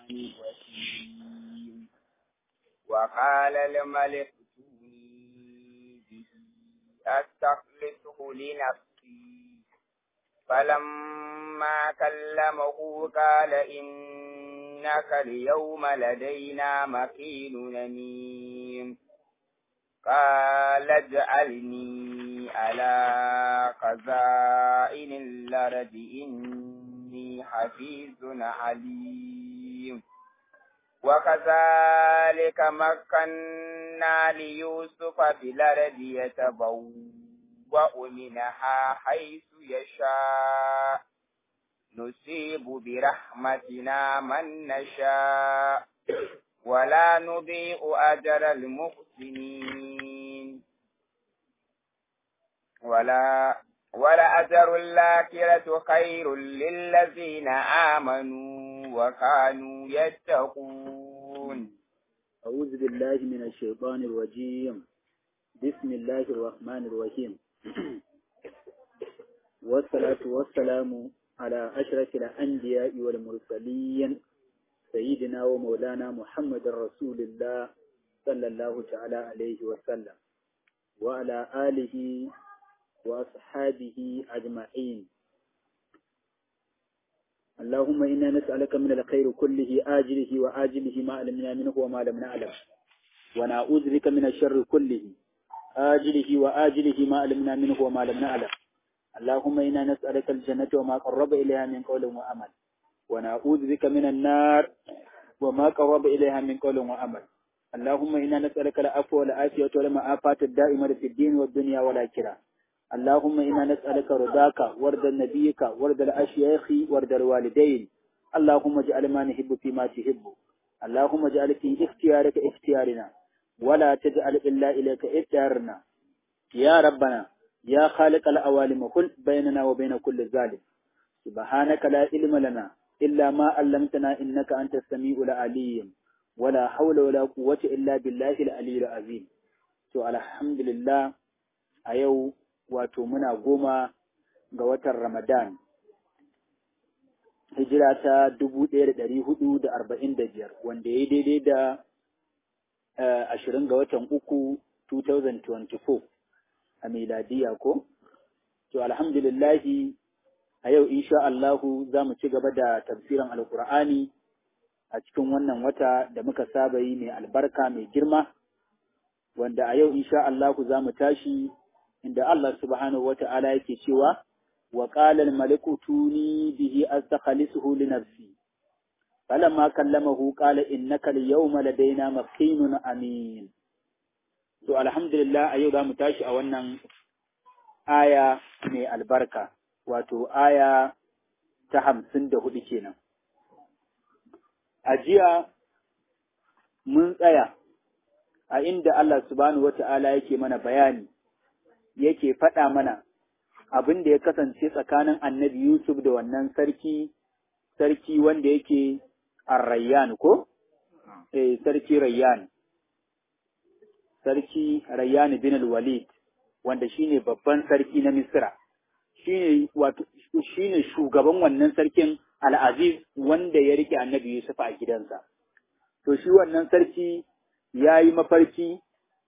الرحيم وقال الملك ائتوني به أستخلصه لنفسي فلما كلمه قال إنك اليوم لدينا مكين أمين قال اجعلني على خزائن الأرض إني حفيظ عليم وكذلك مكنا ليوسف في الأرض يتبوأ منها حيث يشاء نصيب برحمتنا من نشاء ولا نضيء أجر المحسنين ولا ولا أجر الآخرة خير للذين آمنوا وكانوا يتقون أعوذ بالله من الشيطان الرجيم بسم الله الرحمن الرحيم والصلاة والسلام على أشرف الأنبياء والمرسلين سيدنا ومولانا محمد رسول الله صلى الله تعالى عليه وسلم وعلى آله وأصحابه أجمعين اللهم إنا نسألك من الخير كله آجله وآجله ما علمنا منه وما لم نعلم ونعوذ بك من الشر كله آجله وآجله ما علمنا منه وما لم نعلم اللهم إنا نسألك الجنة وما قرب إليها من قول وعمل ونعوذ بك من النار وما قرب إليها من قول وعمل اللهم إنا نسألك العفو والعافية والمعافاة الدائمة في الدين والدنيا والآخرة اللهم إنا نسألك رضاك ورد نبيك ورد الأشياخ ورد الوالدين اللهم اجعل ما نحب فيما تحب اللهم اجعل في اختيارك اختيارنا ولا تجعل إلا إليك اختيارنا يا ربنا يا خالق الأوالم قل بيننا وبين كل ظالم سبحانك لا علم لنا إلا ما علمتنا إنك أنت السميع العليم ولا حول ولا قوة إلا بالله العلي العظيم to alhamdulillah a yau wato muna goma ga watan Ramadan hijira ta dubu ɗaya da ɗari hudu da arba'in da biyar wanda ya yi daidai da ashirin ga watan uku 2024 a miladiya ko? To alhamdulillahi a yau insha Allahu za mu ci gaba da tafsirin alkur'ani a cikin wannan wata da muka saba yi mai albarka mai girma wanda a yau insha Allahu za mu tashi inda Allah subhanahu wa ta'ala yake cewa wa qala al-maliku tuni bihi astakhlisuhu li nafsi falamma kallamahu qala innaka al-yawma ladaina makinun amin to alhamdulillah a yau za mu tashi a wannan aya mai albarka wato aya ta hamsin da hudu kenan a jiya mun tsaya a inda Allah subhanahu wa ta'ala yake mana bayani yake faɗa mana abin da ya kasance tsakanin annabi Yusuf da wannan sarki, sarki wanda yake Rayyan ko? Eh, sarki Rayyan. Sarki Rayyan bin al-Walid, wanda shine babban sarki na Misra. Shine wato shine shugaban wannan sarkin Al-Aziz wanda ya rike annabi Yusuf a gidansa. To shi wannan sarki ya yi mafarki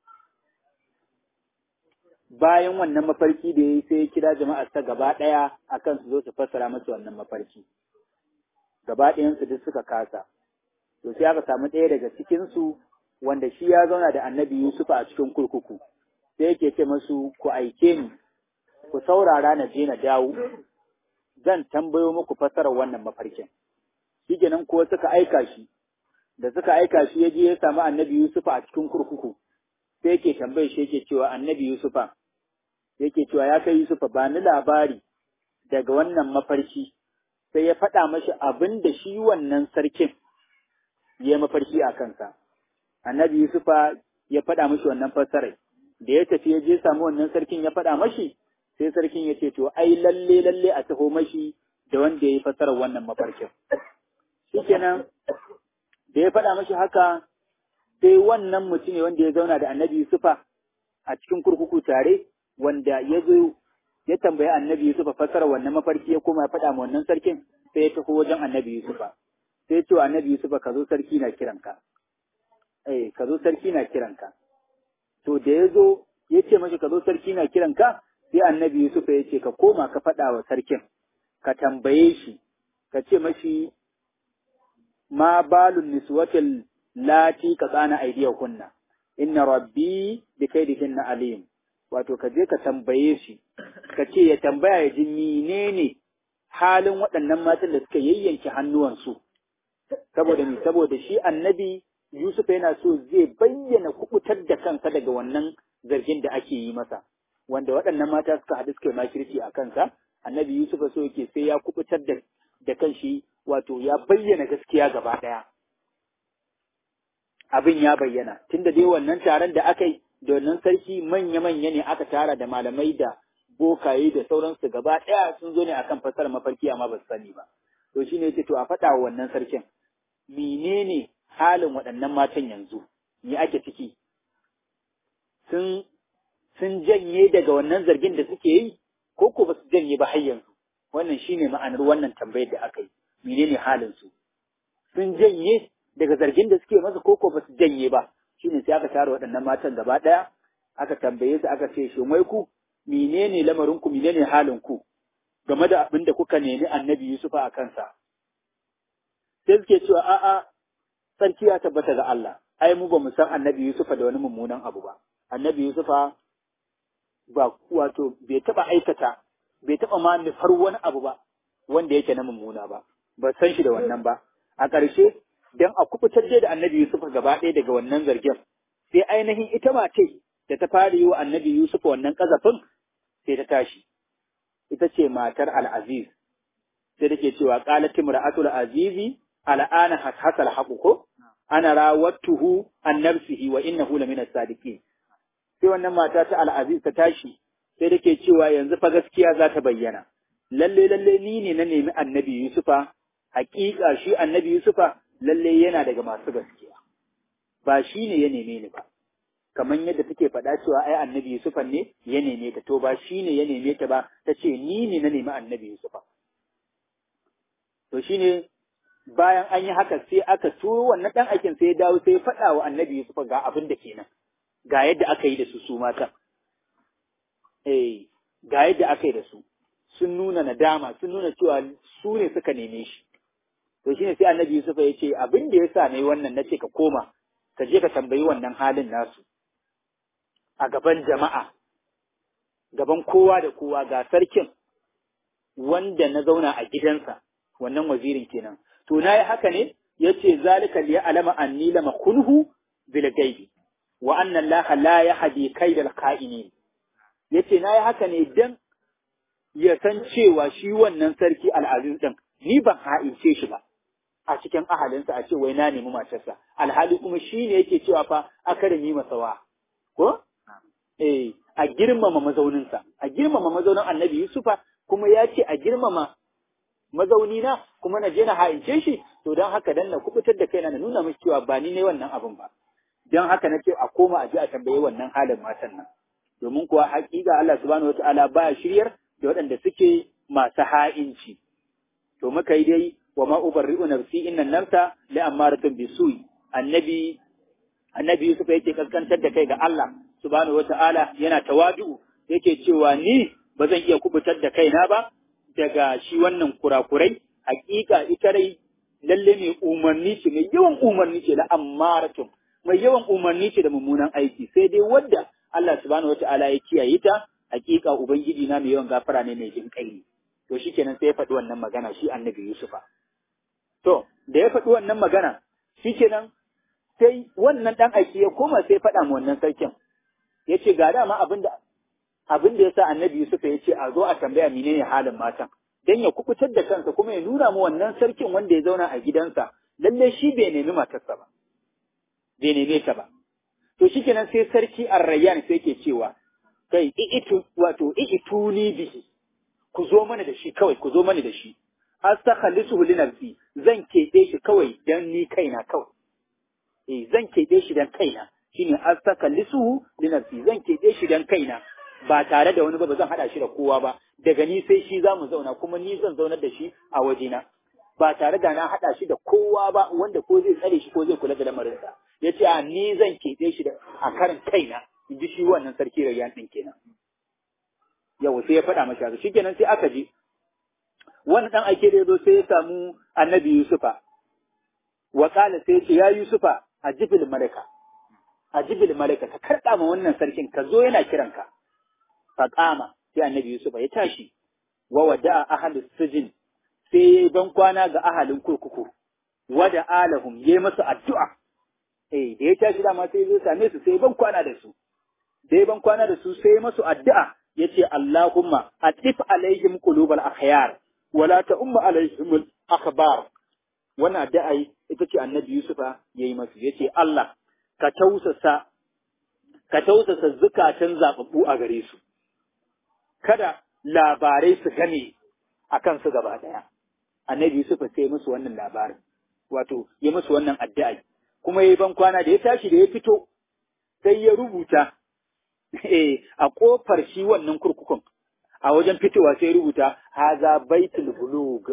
bayan wannan mafarki da ya yi sai ya kira jama'ar ta gaba ɗaya akan su zo su fassara masa wannan mafarki. Gaba ɗayansu duk suka kasa. To sai aka samu ɗaya daga cikinsu wanda shi ya zauna da annabi Yusuf a cikin kurkuku. Sai yake ce masu ku aike ni, ku saurara na je na dawo, zan tambayo muku fassarar wannan mafarkin. Shi kenan kuwa suka aika shi, da suka aika shi ya je ya samu annabi Yusuf a cikin kurkuku. Sai yake tambaye shi yake cewa annabi Yusufa, yake cewa ya kai Yusufa ba ni labari daga wannan mafarki sai ya faɗa mashi abin da shi wannan sarkin ya mafarki a kansa. Annabi Yusufa ya faɗa mashi wannan fassarai. Da ya tafi ya je samu wannan sarkin ya faɗa mashi, sai sarkin ya ce to ai lalle lalle a taho mashi da wanda ya yi fassarar wannan mafarkin. Shikenan da ya faɗa mashi haka sai wannan mutum ne wanda ya zauna da annabi Yusufa a cikin kurkuku tare wanda ya zo ya tambayi annabi Yusufa fassara wannan mafarki ya koma ya faɗa ma wannan sarkin sai ya tafi wajen annabi Yusufa sai ce wa annabi Yusuf ka zo sarki na kiranka eh ka zo sarki na kiranka to da ya zo ya ce mashi ka zo sarki na kiranka sai annabi Yusuf ya ce ka koma ka faɗa wa sarkin ka tambaye shi ka ce mashi ma balun niswatil lati ka tsana aidiya kunna inna rabbi bi kaidihinna alim wato ka je ka tambaye shi ka ce ya tambaya ya ji menene halin waɗannan matan da suka yayyanke hannuwansu saboda ni saboda shi annabi Yusuf yana so zai bayyana kubutar da kansa daga wannan zargin da ake yi masa wanda waɗannan mata suka haɗu suka yi makirci a kansa annabi Yusuf so yake sai ya kubutar da da kanshi wato ya bayyana gaskiya gaba ɗaya abin ya bayyana tunda dai wannan taron da aka yi da wannan sarki manya-manya ne aka tara da malamai da bokaye da sauransu gaba ɗaya sun zo ne akan fasar mafarki amma ba su sani ba to shine yace to a faɗa wa wannan sarkin menene halin waɗannan matan yanzu me ake ciki sun sun janye daga wannan zargin da suke yi ko ko ba su janye ba har yanzu wannan shine ma'anar wannan tambayar da aka yi menene halin su sun janye daga zargin da suke masa ko ko ba su janye ba shine sai aka tara waɗannan matan gaba ɗaya aka tambaye su aka ce shin wai ku menene lamarin ku menene halin ku game da abin da kuka nemi annabi Yusufa a kansa sai suke cewa a'a sarki ya tabbata ga Allah ai mu ba mu san annabi Yusufa da wani mummunan abu ba annabi Yusufa ba wato bai taba aikata bai taba ma nufar wani abu ba wanda yake na mummuna ba ba san shi da wannan ba a ƙarshe dan a kubutar da annabi Yusufa gaba ɗaya daga wannan zargin sai ainihin ita mace da ta fara yi wa annabi Yusufa wannan kazafin sai ta tashi ita ce matar al-Aziz sai take cewa qalat imra'atul azizi al'ana hasal haqu ko ana rawattuhu an nafsihi wa innahu lamina sadiqin sai wannan mata ta al'aziz ta tashi sai take cewa yanzu fa gaskiya za ta bayyana lalle lalle ni ne na nemi annabi yusufa hakika shi annabi yusufa lalle yana daga masu gaskiya ba shi ne ya neme ni ba kamar yadda take faɗa cewa ai annabi yusufa ne ya neme ta to ba shi ne ya neme ta ba ta ce ni ne na nemi annabi yusufa to shine bayan an yi haka sai aka turo wannan ɗan aikin sai ya dawo sai ya faɗa wa annabi Yusuf ga abin da kenan ga yadda aka yi da su su mata eh ga yadda aka yi da su sun nuna nadama sun nuna cewa su ne suka neme shi to shine sai annabi Yusuf ya ce abin da yasa nayi wannan nace ka koma ka je ka tambayi wannan halin nasu a gaban jama'a gaban kowa da kowa ga sarkin wanda na zauna a gidansa wannan wazirin kenan to na yi haka ne ya ce zalika liya alama anni lama kunhu bil gaibi wa anna Allah la yahdi kaidal ka'inin yace na yi haka ne dan ya san cewa shi wannan sarki al'aziz din ni ban ha'ince shi ba a cikin ahalinsa a ce wai na nemi matarsa alhali kuma shi ne yake cewa fa akarami masawa ko eh a girmama mazauninsa a girmama mazaunin annabi yusufa kuma ya ce a girmama mazauni na kuma na je na ha'ince shi to don haka dan na kubutar da kaina na nuna mishi cewa ba ni ne wannan abin ba don haka na ce a koma a je a tambaye wannan halin matan nan domin kuwa haƙiƙa Allah subhanahu wataala ba shiryar da waɗanda suke masu ha'inci to muka yi dai wa ma ubarri'u nafsi inna nafsa la amaratun bisu'i annabi annabi Yusuf yake kaskantar da kai ga Allah subhanahu wataala yana tawadu yake cewa ni ba zan iya kubutar da kaina ba daga shi wannan kurakurai hakika ita rai lalle mai umarni ce mai yawan umarni ce da ammaratun mai yawan umarni ce da mummunan aiki sai dai wadda Allah subhanahu wataala ya kiyaye ta hakika ubangiji na mai yawan gafara ne mai jin kai ne to shikenan sai ya faɗi wannan magana shi annabi Yusufa to da ya faɗi wannan magana shikenan sai wannan dan aiki ya koma sai ya faɗa ma wannan sarkin ya ce ga dama abin da abin da yasa annabi Yusuf ya ce a zo a tambaya menene halin matan dan ya kukutar da kansa kuma ya nuna mu wannan sarkin wanda ya zauna a gidansa lalle shi bai nemi matarsa ba bai neme ta ba to shikenan sai sarki Ar-Rayyan sai yake cewa kai itu wato ituni bihi ku zo mana da shi kawai ku zo mana da shi astakhalisuhu li nafsi zan keɓe shi kawai dan ni kaina kawai eh zan keɓe shi dan kaina shine astakhalisuhu li nafsi zan keɓe shi dan kaina ba tare da wani ba ba zan hada shi da kowa ba daga ni sai shi za mu zauna kuma ni zan zaunar da shi a wajena ba tare da na haɗa shi da kowa ba wanda ko zai tsare shi ko zai kula da lamarinsa ya ce a ni zan keɓe shi da a karin kaina in ji shi wannan sarki rayyan ɗin kenan yau sai ya faɗa mashi haka shikenan sai aka je wani ɗan aike da ya zo sai ya samu annabi yusufa wa ƙala sai ya ce ya yusufa a jibil malaka a jibil malaka ka karɗa ma wannan sarkin ka zo yana kiranka fa ƙama sai annabi yusufa ya tashi wa wada'a ahlus sijin sai ya yi ban kwana ga ahalin kurkuku, wada alahum ya yi masu addu'a, eh, da ya tashi dama sai zai same su sai ban kwana da su, da ya ban kwana da su sai masu addu'a ya ce Allahumma atif alaihim qulubal akhyar wala ta umma alaihim akhbar wannan addu'a ita ce annabi Yusufa ya yi masu ya ce Allah ka tausasa ka tausasa zukatan zababbu a gare su kada labarai su game a kansu gaba ɗaya. annabi Yusuf sai musu wannan labarin wato ya musu wannan addu'a kuma yayi ban kwana da ya tashi da ya fito sai ya rubuta eh a kofar shi wannan kurkukun a wajen fitowa sai ya rubuta haza baitul bulug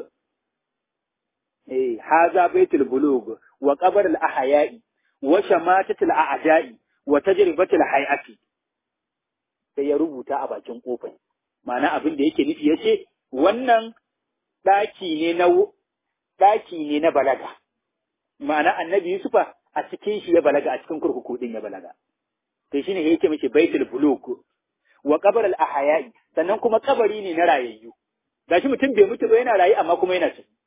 eh haza baitul bulug wa qabr al ahya'i wa shamatatul a'da'i wa tajribatul hay'ati sai ya rubuta a bakin kofar ma'ana abin da yake nufi yace wannan ɗaki ne na ɗaki ne na balaga ma'ana annabi Yusufa a cikin shi ya balaga a cikin kurkuku din ya balaga to shine yake mishi baitul buluk wa qabr al ahya'i sannan kuma kabari ne na rayayyu gashi mutum bai mutu ba yana rayu amma kuma yana ciki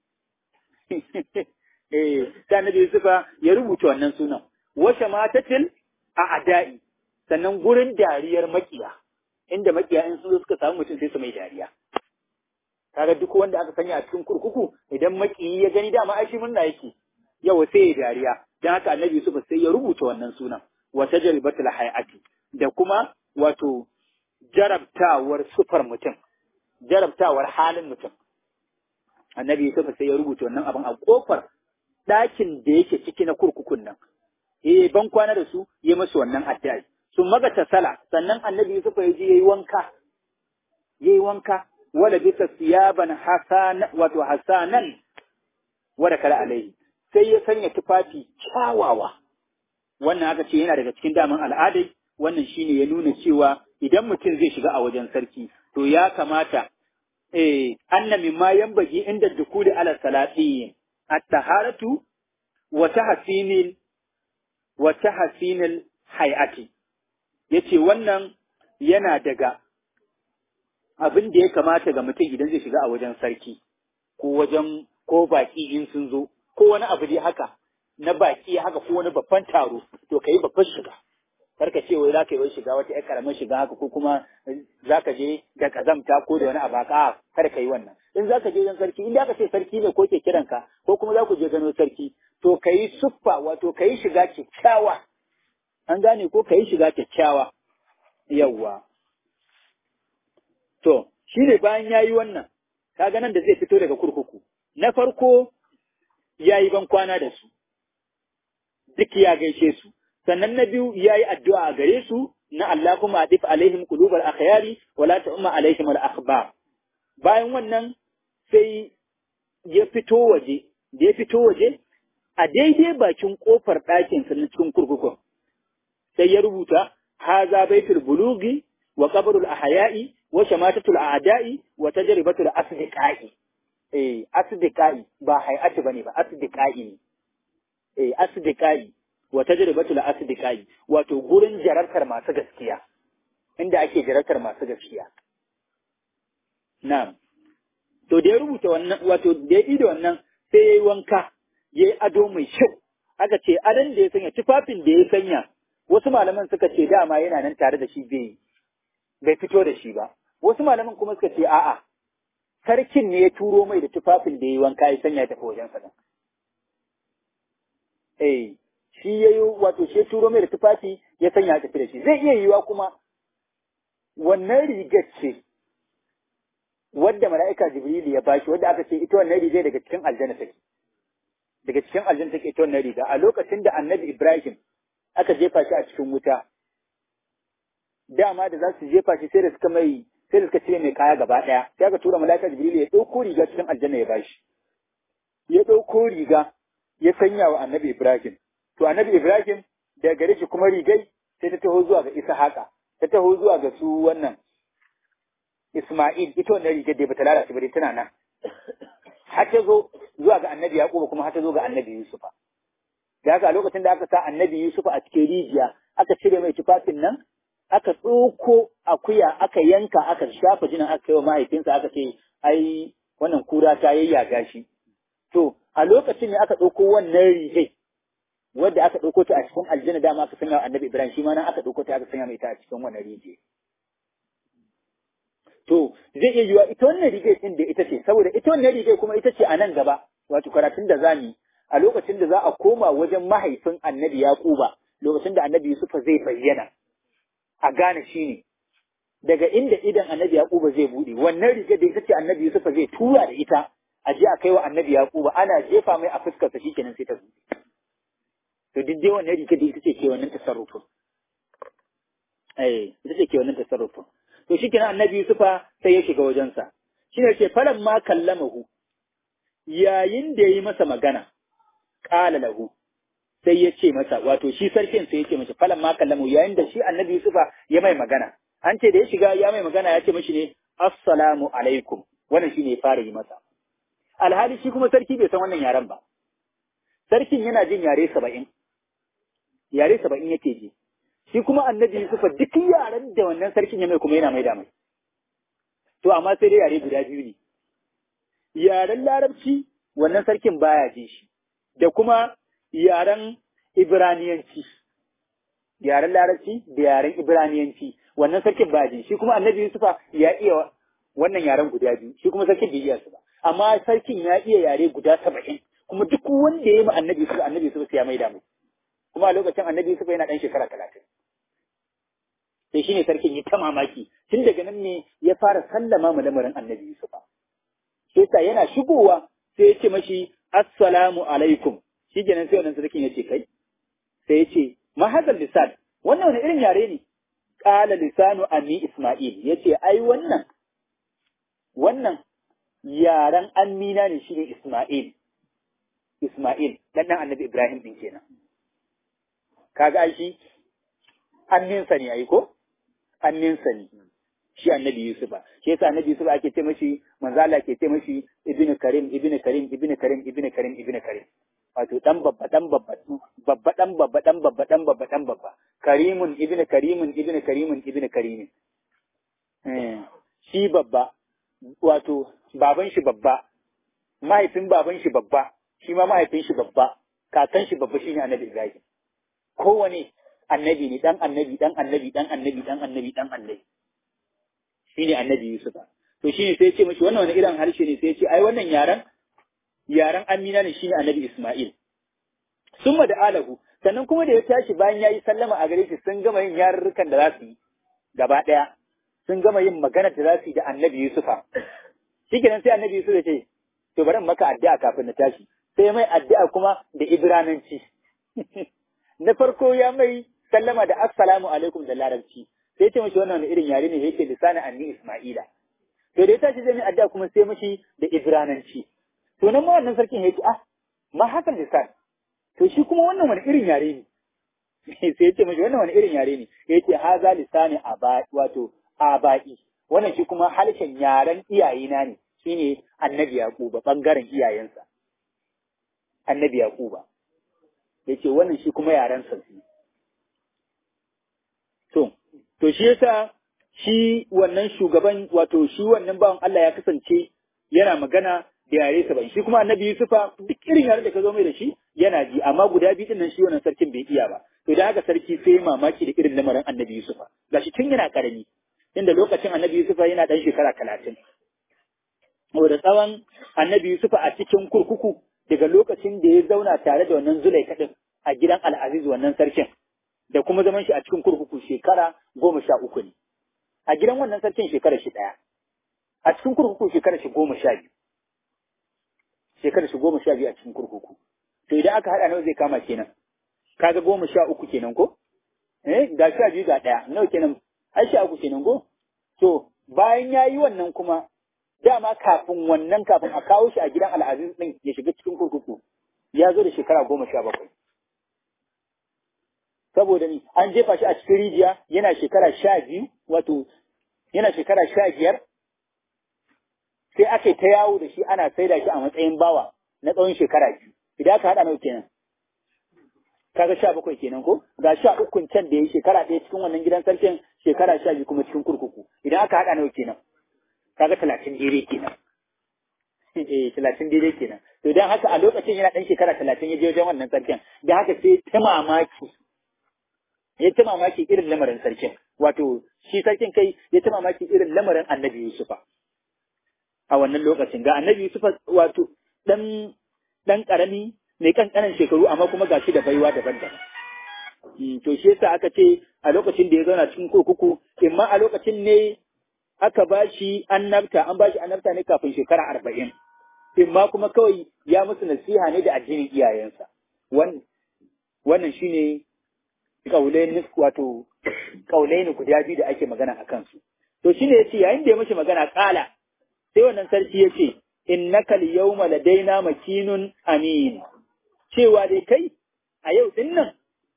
eh sai annabi Yusufa ya rubuta wannan sunan wa shamatatil a'da'i sannan gurin dariyar makiya inda makiya in sun suka samu mutum sai su mai dariya kaga duk wanda aka sanya a cikin kurkuku idan makiyi ya gani dama ai shi murna yake yawa sai ya dariya dan haka annabi Yusuf sai ya rubuta wannan sunan wa tajribatul hayati da kuma wato jarabtawar sufar mutum jarabtawar halin mutum annabi Yusuf sai ya rubuta wannan abin a kofar ɗakin da yake ciki na kurkukun nan eh ban kwana da su ya musu wannan addu'a sun magata sala sannan annabi Yusuf ya je yayi wanka yayi wanka wala bisa siyaban hasan wato hasanan wada kala alaihi sai ya sanya tufafi kyawawa wannan aka ce yana daga cikin daman al'adai wannan shine ya nuna cewa idan mutum zai shiga a wajen sarki to ya kamata eh anna mimma yanbaji inda dukuli ala salati at-taharatu wa tahsinil wa tahsinil hay'ati yace wannan yana daga abin da ya kamata ga mutum idan zai shiga a wajen sarki ko wajen ko baki in sun zo ko wani abu dai haka na baki haka ko wani babban taro to ka yi babban shiga karka ce wai zaka yi shiga wata ƴar karamin shiga haka ko kuma zaka je da kazamta ko da wani abu haka kar ka yi wannan in zaka je wajen sarki in ka ce sarki ne ko ke kiranka ko kuma za ku je gano sarki to ka yi suffa wato ka yi shiga kyakkyawa an gane ko ka yi shiga kyakkyawa yawwa To, shi ne bayan ya yi wannan, kaga nan da zai fito daga kurkuku, na farko ya yi ban kwana da su, duk ya gaishe su, sannan na biyu ya yi addu'a a gare su na Allah kuma a ɗif alaihim kulubar akhyari wala ta umma alaihim al Bayan wannan sai ya fito waje, da ya fito waje, a daidai bakin ƙofar ɗakinsa na cikin kurkukun, sai ya rubuta, haza baitul bulugi wa qabrul ahya'i wa shamatatul a'da'i wa tajribatul asdiqa'i eh asdiqa'i ba hay'ati bane ba asdiqa'i ne eh asdiqa'i wa tajribatul asdiqa'i wato gurin jarartar masu gaskiya inda ake jarartar masu gaskiya na'am to da ya rubuta wannan wato da ya da wannan sai yayi wanka yayi ado mai kyau aka ce adon da ya sanya tufafin da ya sanya wasu malaman suka ce dama yana nan tare da shi bai bai fito da shi ba wasu malaman kuma suka ce a'a sarkin ne ya turo mai da tufafin da ya yi wanka ya sanya tafi wajen sa eh shi ya yi wato shi ya turo mai da tufafi ya sanya tafi da shi zai iya yiwa kuma wannan rigar ce wadda mala'ika jibrilu ya bashi wadda aka ce ita wannan rigar daga cikin aljanna take daga cikin aljanna take ita wannan riga a lokacin da annabi ibrahim aka jefa shi a cikin wuta dama da za su jefa shi sai da suka mai sai da suka cire mai kaya gaba daya sai aka tura mala'ika jibril ya dauko riga cikin aljanna ya bashi ya ɗauko riga ya sanya wa annabi Ibrahim to annabi Ibrahim daga gare shi kuma rigai sai ta taho zuwa ga Ishaqa ta taho zuwa ga su wannan Isma'il ita wannan rigar da bata lalace ba dai tana nan har ta zo zuwa ga annabi Yaquba kuma har ta zo ga annabi Yusufa da haka a lokacin da aka sa annabi Yusufa a cikin rijiya aka cire mai tufafin nan aka tsoko akuya aka yanka aka shafa jinin aka kai wa mahaifinsa aka ce ai wannan kura ta yayyaga shi to a lokacin ne aka ɗauko wannan rigai wadda aka ɗauko ta a cikin aljanna dama aka sanya wa annabi Ibrahim shi ma nan aka ɗauko ta aka sanya mai ta a cikin wannan rijiya to zai iya yiwa ita wannan rigai din da ita ce saboda ita wannan rigai kuma ita ce a nan gaba wato karatun da zamu a lokacin da za a koma wajen mahaifin annabi Yaquba lokacin da annabi Yusufa zai bayyana a gane shi ne daga inda idan annabi Yaquba zai bude wannan rigar da ita ce annabi Yusufa zai tura da ita a je a kai wa annabi Yaquba ana jefa mai a fuskarsa shikenan sai ta bude to duk dai wannan rigar da ita ce ke wannan tasarrufin eh ita ce ke wannan tasarrufin to shikenan annabi Yusufa sai ya shiga wajensa shine ce falan ma kallamahu yayin da yayi masa magana qala lahu sai ya ce masa wato shi sarkin sai ya ce masa falan ma kallamahu yayin da shi annabi Yusufa ya mai magana an ce da ya shiga ya mai magana ya ce mashi ne assalamu alaikum wannan shine ya fara yi masa alhali shi kuma sarki bai san wannan yaren ba sarkin yana jin yare saba'in yare saba'in yake ji shi kuma annabi Yusufa duk yaren da wannan sarkin ya mai kuma yana mai da mai. To amma sai dai yare guda biyu ne. Yaren larabci wannan sarkin baya ji shi, da kuma yaren Ibraniyanci. Yaren larabci da yaren Ibraniyanci wannan sarkin baya ji shi kuma annabi Yusufa ya iya wannan yaren guda biyu shi kuma sarkin bai iya su ba. Amma sarkin ya iya yare guda saba'in kuma duk wanda ya yi ma annabi Yusufa annabi Yusufa sai ya mai da mai. Kuma a lokacin annabi Yusufa yana ɗan shekara talatin. sai shine sarkin ya ta mamaki tun daga nan ne ya fara sallama mu lamarin annabi Yusufa sai sa yana shigowa sai ya ce mashi assalamu alaikum shi kenan sai wannan sarkin ya ce kai sai ya ce ma hadal lisan wannan wani irin yare ne qala lisanu ami isma'il yace ai wannan wannan yaren amina ne shine isma'il isma'il dan dan annabi ibrahim din kenan kaga ai shi anninsa ne ai ko anninsa ne shi annabi Yusufa shi yasa annabi Yusufa ake ce mashi manzo Allah ke ce mashi ibnu karim ibnu karim ibnu karim ibnu karim ibnu karim wato dan babba dan babba babba dan babba dan babba dan babba dan babba karimun ibnu karimun ibnu karimun ibnu karimin eh shi babba wato baban shi babba mahaifin baban shi babba shi ma mahaifin shi babba kakan shi babba shine annabi Ibrahim kowane annabi ne dan annabi dan annabi dan annabi dan annabi dan annabi shine annabi Yusuf to shine sai ya ce mishi wannan wani irin harshe ne sai ya ce ai wannan yaran yaran Amina ne shine annabi Isma'il summa da alahu sannan kuma da ya tashi bayan yayi sallama a gare shi sun gama yin yarurrukan da za su yi gaba daya sun gama yin magana da za su yi da annabi Yusufa shikenan sai annabi Yusuf ya ce to bari in maka addu'a kafin na tashi sai mai addu'a kuma da Ibrananci na farko ya mai sallama da assalamu alaikum da larabci sai ya ce mashi wannan irin yare ne yake lisanin anni isma'ila to da ya tashi zai mai addu'a kuma sai mashi da ibrananci to nan ma wannan sarkin yake ah ma hakan lisan to shi kuma wannan wani irin yare ne sai ya ce mashi wannan wani irin yare ne yace haza lisani aba wato abai wannan shi kuma harshen yaren iyayena ne shine annabi yaquba bangaren iyayensa annabi yaquba yace wannan shi kuma yaren sa ne To, to shi yasa shi wannan shugaban wato shi wannan bawan Allah ya kasance yana magana da yare saban shi kuma annabi Yusufa duk irin yare da ka zo mai da shi yana ji amma guda biyu nan shi wannan sarkin bai iya ba to da haka sarki sai mamaki da irin lamarin annabi Yusufa gashi tun yana karami inda lokacin annabi Yusufa yana dan shekara talatin da tsawon annabi Yusufa a cikin kurkuku daga lokacin da ya zauna tare da wannan zulai kadin a gidan al'aziz wannan sarkin da kuma zaman shi a cikin kurkuku shekara goma sha uku ne. A gidan wannan sarkin shekara shi ɗaya. A cikin kurkuku shekara shi goma sha biyu. Shekara shi goma sha biyu a cikin kurkuku. To idan aka haɗa nawa zai kama kenan. Kaga goma sha uku kenan ko? Eh ga sha biyu ga ɗaya. Nawa kenan? Ai sha uku kenan ko? To bayan ya yi wannan kuma dama kafin wannan kafin a kawo shi a gidan al'aziz din ya shiga cikin kurkuku ya zo da shekara goma sha bakwai saboda ni an jefa shi a cikin rijiya yana shekara sha biyu wato yana shekara sha biyar sai aka yi ta yawo da shi ana saida shi a matsayin bawa na tsawon shekara biyu idan aka haɗa nawa kenan kaga sha bakwai kenan ko ga sha ukun can da ya shekara ɗaya cikin wannan gidan sarkin shekara sha biyu kuma cikin kurkuku idan aka haɗa nawa kenan kaga talatin daidai kenan eh talatin daidai kenan to dan haka a lokacin yana ɗan shekara talatin ya je wajen wannan sarkin dan haka sai ta mamaki ya ta mamaki irin lamarin sarkin wato shi sarkin kai ya ta mamaki irin lamarin annabi Yusufa a wannan lokacin ga annabi Yusufa wato dan dan karami mai kankanan shekaru amma kuma gashi da baiwa daban-daban to shi yasa aka ce a lokacin da ya zauna cikin kurkuku imma a lokacin ne aka ba shi annabta an ba shi annabta ne kafin shekara arba'in imma kuma kawai ya musu nasiha ne da addinin iyayensa wannan shine kaulaini wato kaulaini guda biyu da ake magana a kansu to shine yace yayin da ya mishi magana kala sai wannan sarki yace innaka al-yawma ladaina makinun amin cewa dai kai a yau din nan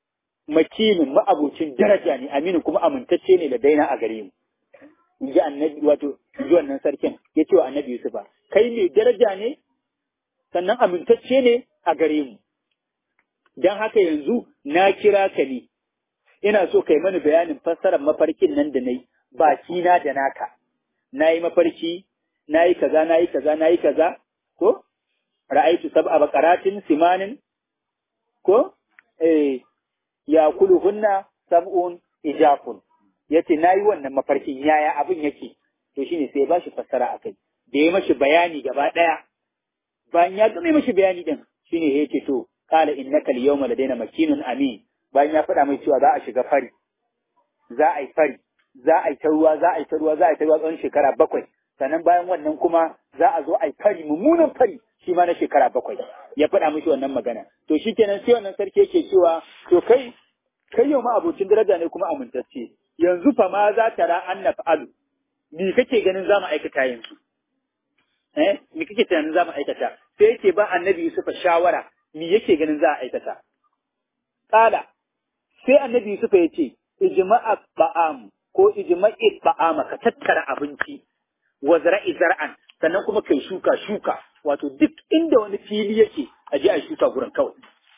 makinin ma'abocin daraja ne aminu kuma amintacce ne da daina a gare mu in ji annabi wato in ji wannan sarkin ya ce wa annabi yusufa kai mai daraja ne sannan amintacce ne a gare mu don haka yanzu na kira ka ne ina so kai mani bayanin fassarar mafarkin nan da na yi bakina da naka na yi mafarki na yi kaza na yi kaza na yi kaza ko ra'aitu sab'a baqaratin simanin ko eh ya kuluhunna sab'un ijafun yace nayi wannan mafarkin yaya abin yake to shine sai ba shi fassara akai da ya mashi bayani gaba daya bayan ya gama mashi bayani din shine yace to qala innaka al-yawma ladaina makinun amin bayan ya faɗa mai cewa za a shiga fari za a yi fari za a yi ta ruwa za a yi ta ruwa za a yi ta ruwa tsawon shekara bakwai sannan bayan wannan kuma za a zo a yi fari mummunan fari shi ma na shekara bakwai ya faɗa mishi wannan magana to shi kenan sai wannan sarki yake cewa to kai kai yau ma abocin daraja ne kuma amintacce yanzu fa ma za ta ra an naf'alu me kake ganin za mu aikata yanzu eh me kake tunanin za mu aikata sai yake ba annabi Yusufa shawara me yake ganin za a aikata kala sai annabi Yusufa ya ce ijma'a ba'am ko ijma'i ba'ama ka tattara abinci wa zara'i zar'an sannan kuma kai shuka shuka wato duk inda wani fili yake a je a shuka gurin kawai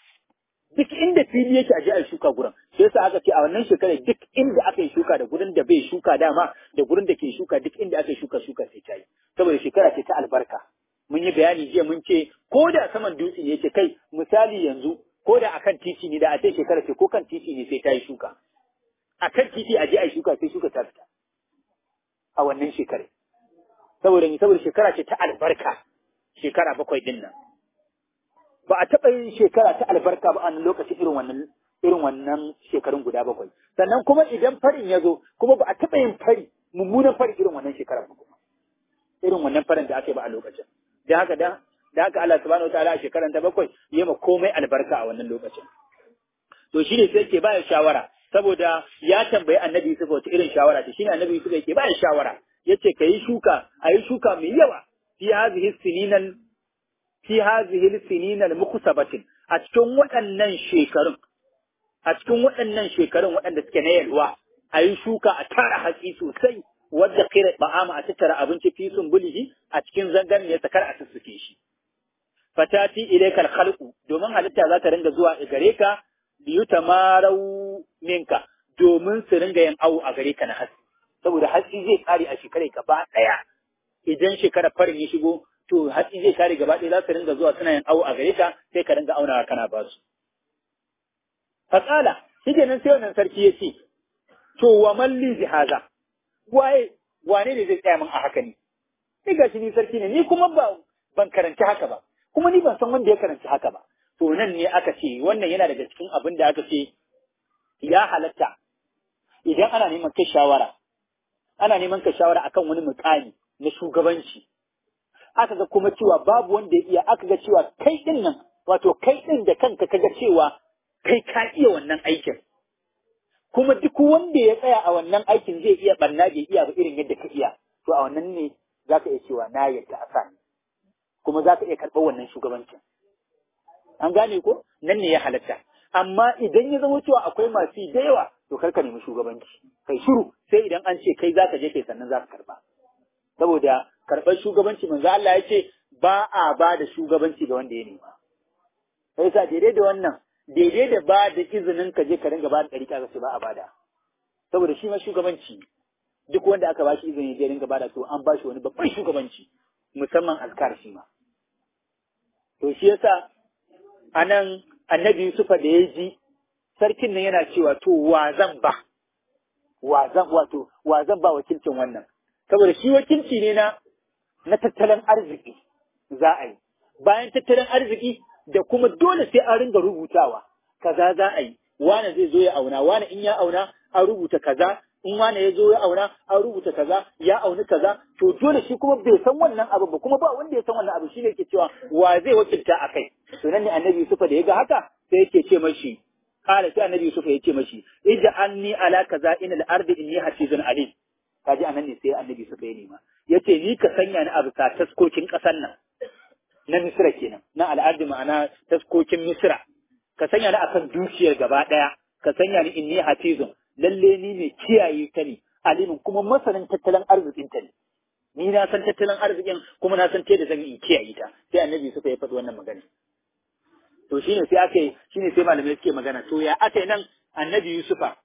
duk inda fili yake a je a shuka gurin sai yasa aka ce a wannan shekarar duk inda aka yi shuka da gurin da bai shuka dama da gurin da ke shuka duk inda aka yi shuka shuka sai ta yi saboda shekara ce ta albarka mun yi bayani jiya mun ce ko da saman dutse ne yake kai misali yanzu ko da akan titi ne da a ce shekara ce ko kan titi ne sai ta yi shuka akan titi a je a yi shuka sai shuka ta fita a wannan shekarar saboda ni saboda shekara ce ta albarka shekara bakwai din nan ba a taɓa yin shekara ta albarka ba a nan lokacin irin wannan irin wannan shekarun guda bakwai sannan kuma idan farin ya zo kuma ba a taɓa yin fari mummunan fari irin wannan shekarar ba kuma irin wannan farin da aka yi ba a lokacin da haka da da haka Allah subhanahu wataala a shekarar ta bakwai ya ma komai albarka a wannan lokacin to shi ne sai yake baya shawara saboda ya tambayi annabi Yusuf wata irin shawara ce shine annabi Yusuf yake baya shawara yace ka yi shuka a yi shuka mai yawa fi hazihi sininal fi hazihi sininal mukusabatin a cikin waɗannan shekarun a cikin waɗannan shekarun waɗanda suke na yalwa a yi shuka a tara hatsi sosai wadda kira ba'ama a tattara abinci fi bulihi a cikin zangan ne sakar a sussuke shi fatati ilaikal khalqu domin halitta za ta ringa zuwa gare ka biyu tamarau minka domin su ringa yin awo a gare ka na hatsi saboda hatsi zai kare a shekarai gaba ɗaya idan shekarar farin ya shigo to hatsi zai kare gaba ɗaya za su ringa zuwa suna yin awo a gare ka sai ka ringa aunawa kana ba su. Fasala, shi kenan sai wannan sarki ya ce, to wa malli jihaza, waye wane ne zai tsaya min a haka ne? Ni ga shi ni sarki ne, ni kuma ba ban karanci haka ba, kuma ni ban san wanda ya karanci haka ba. To nan ne aka ce, wannan yana daga cikin abin da aka ce, ya halatta, idan ana neman kai shawara, ana neman ka shawara akan wani mukami na shugabanci aka ga kuma cewa babu wanda ya iya aka ga cewa kai din nan wato kai din da kanka kaga cewa kai ka iya wannan aikin kuma duk wanda ya tsaya a wannan aikin zai iya barna bai iya ba irin yadda ka iya to a wannan ne za ka iya cewa na yadda a sa kuma za ka iya karɓar wannan shugabancin an gane ko nan ne ya halatta amma idan ya zama cewa akwai masu da yawa to kar ka nemi shugabanci kai shiru sai idan an ce kai zaka je kai sannan za ka karba saboda karɓar shugabanci manzo Allah ya ce ba a ba da shugabanci ga wanda ya nema sai sa daidai da wannan daidai da ba da izinin ka je ka ringa ba da ɗari ka ce ba a bada saboda shi ma shugabanci duk wanda aka ba shi izini ya ringa bada to an ba shi wani babban shugabanci musamman azkar shi ma to shi yasa anan annabi Yusufa da ya ji sarkin nan yana cewa to wa zan ba wa zan wato wa zan ba wakilcin wannan saboda shi wakilci ne na na tattalin arziki za a yi bayan tattalin arziki da kuma dole sai an ringa rubutawa kaza za a yi wane zai zo ya auna wane in ya auna an rubuta kaza in wane ya zo ya auna an rubuta kaza ya auni kaza to dole shi kuma bai san wannan abu ba kuma ba wanda ya san wannan abu shine yake cewa wa zai wakilta a kai to nan ne annabi Yusufa da ya ga haka sai yake ce mashi kala sai annabi Yusufa ya ce mashi ija anni ala kaza inal ardi inni hafizun alim kaji anan ne sai annabi Yusufa ya nema yace ni ka sanya ni a bisa taskokin ƙasar nan na Misra kenan na al'adu ma'ana taskokin Misra ka sanya ni akan dukiyar gaba ɗaya ka sanya ni inni hafizun lalle ni mai kiyaye ta ne alimin kuma masanin tattalin arzikin ta ne ni na san tattalin arzikin kuma na san ta da zan yi in kiyaye ta sai annabi Yusuf ya faɗi wannan magana to shine sai aka yi shine sai malamai suke magana to ya aka yi nan annabi Yusufa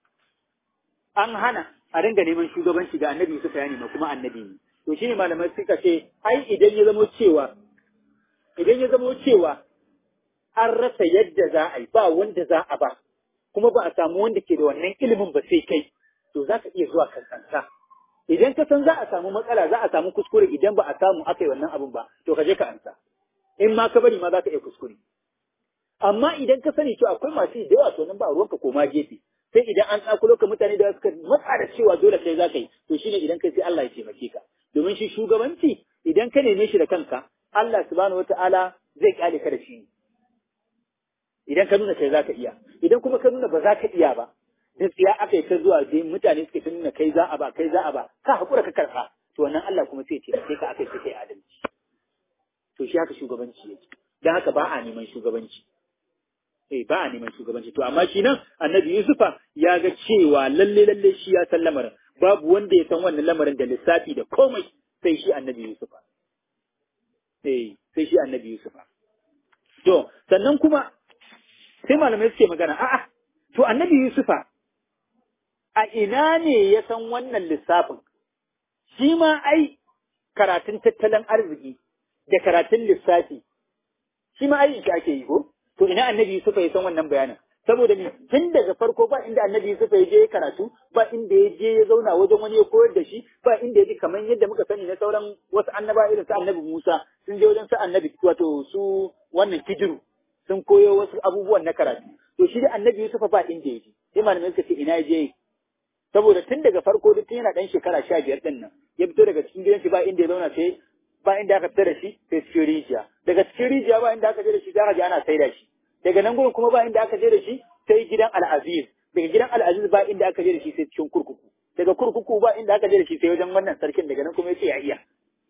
an hana a ringa neman shugabanci ga annabi Yusuf ya nema kuma annabi ne to shine malamai suka ce ai idan ya zama cewa idan ya zama cewa an rasa yadda za a yi ba wanda za a ba kuma ba a samu wanda ke da wannan ilimin ba sai kai to za ka iya zuwa kankansa idan ka san za a samu matsala za a samu kuskure idan ba a samu aka yi wannan abun ba to ka je ka ansa in ma ka bari ma za ka iya kuskure amma idan ka sani cewa akwai masu da yawa to nan ba ruwanka koma gefe sai idan an tsakulo ka mutane da suka matsa da cewa dole kai za ka yi to shine idan kai sai Allah ya taimake ka domin shi shugabanci idan ka neme shi da kanka Allah subhanahu wataala zai kyale ka da shi idan ka nuna kai za ka iya idan kuma ka nuna ba za ka iya ba da tsiya aka yi ta zuwa dai mutane suke ta nuna kai za a ba kai za a ba ka haƙura ka karɓa to wannan Allah kuma sai ce sai ka aka yi sai kai adalci to shi haka shugabanci yake dan haka ba a neman shugabanci eh ba a neman shugabanci to amma shi nan annabi Yusufa ya ga cewa lalle lalle shi ya san lamarin babu wanda ya san wannan lamarin da lissafi da komai sai shi annabi Yusufa eh sai shi annabi Yusufa to sannan kuma sai malamai suke magana a'a to annabi Yusufa a ina ne ya san wannan lissafin shi ma ai karatun tattalin arziki da karatun lissafi shi ma ai shi ake yi ko to ina annabi Yusufa ya san wannan bayanin saboda ni tun daga farko ba inda annabi Yusufa ya je ya karatu ba inda ya je ya zauna wajen wani ya koyar da shi ba inda ya ji kamar yadda muka sani na sauran wasu annaba irin su annabi Musa sun je wajen su annabi wato su wannan kijiru sun koyo wasu abubuwan na karatu to shi da annabi Yusufa ba inda ya je sai malamai suka ce ina ya je saboda tun daga farko duk tun yana dan shekara sha biyar din nan ya fito daga cikin gidan shi ba inda ya zauna sai ba inda aka fita da shi sai cikin rijiya daga cikin rijiya ba inda aka je da shi za ka ji ana saida shi daga nan gurin kuma ba inda aka je da shi sai gidan al'aziz daga gidan al'aziz ba inda aka je da shi sai cikin kurkuku daga kurkuku ba inda aka je da shi sai wajen wannan sarkin daga nan kuma ya ce ya iya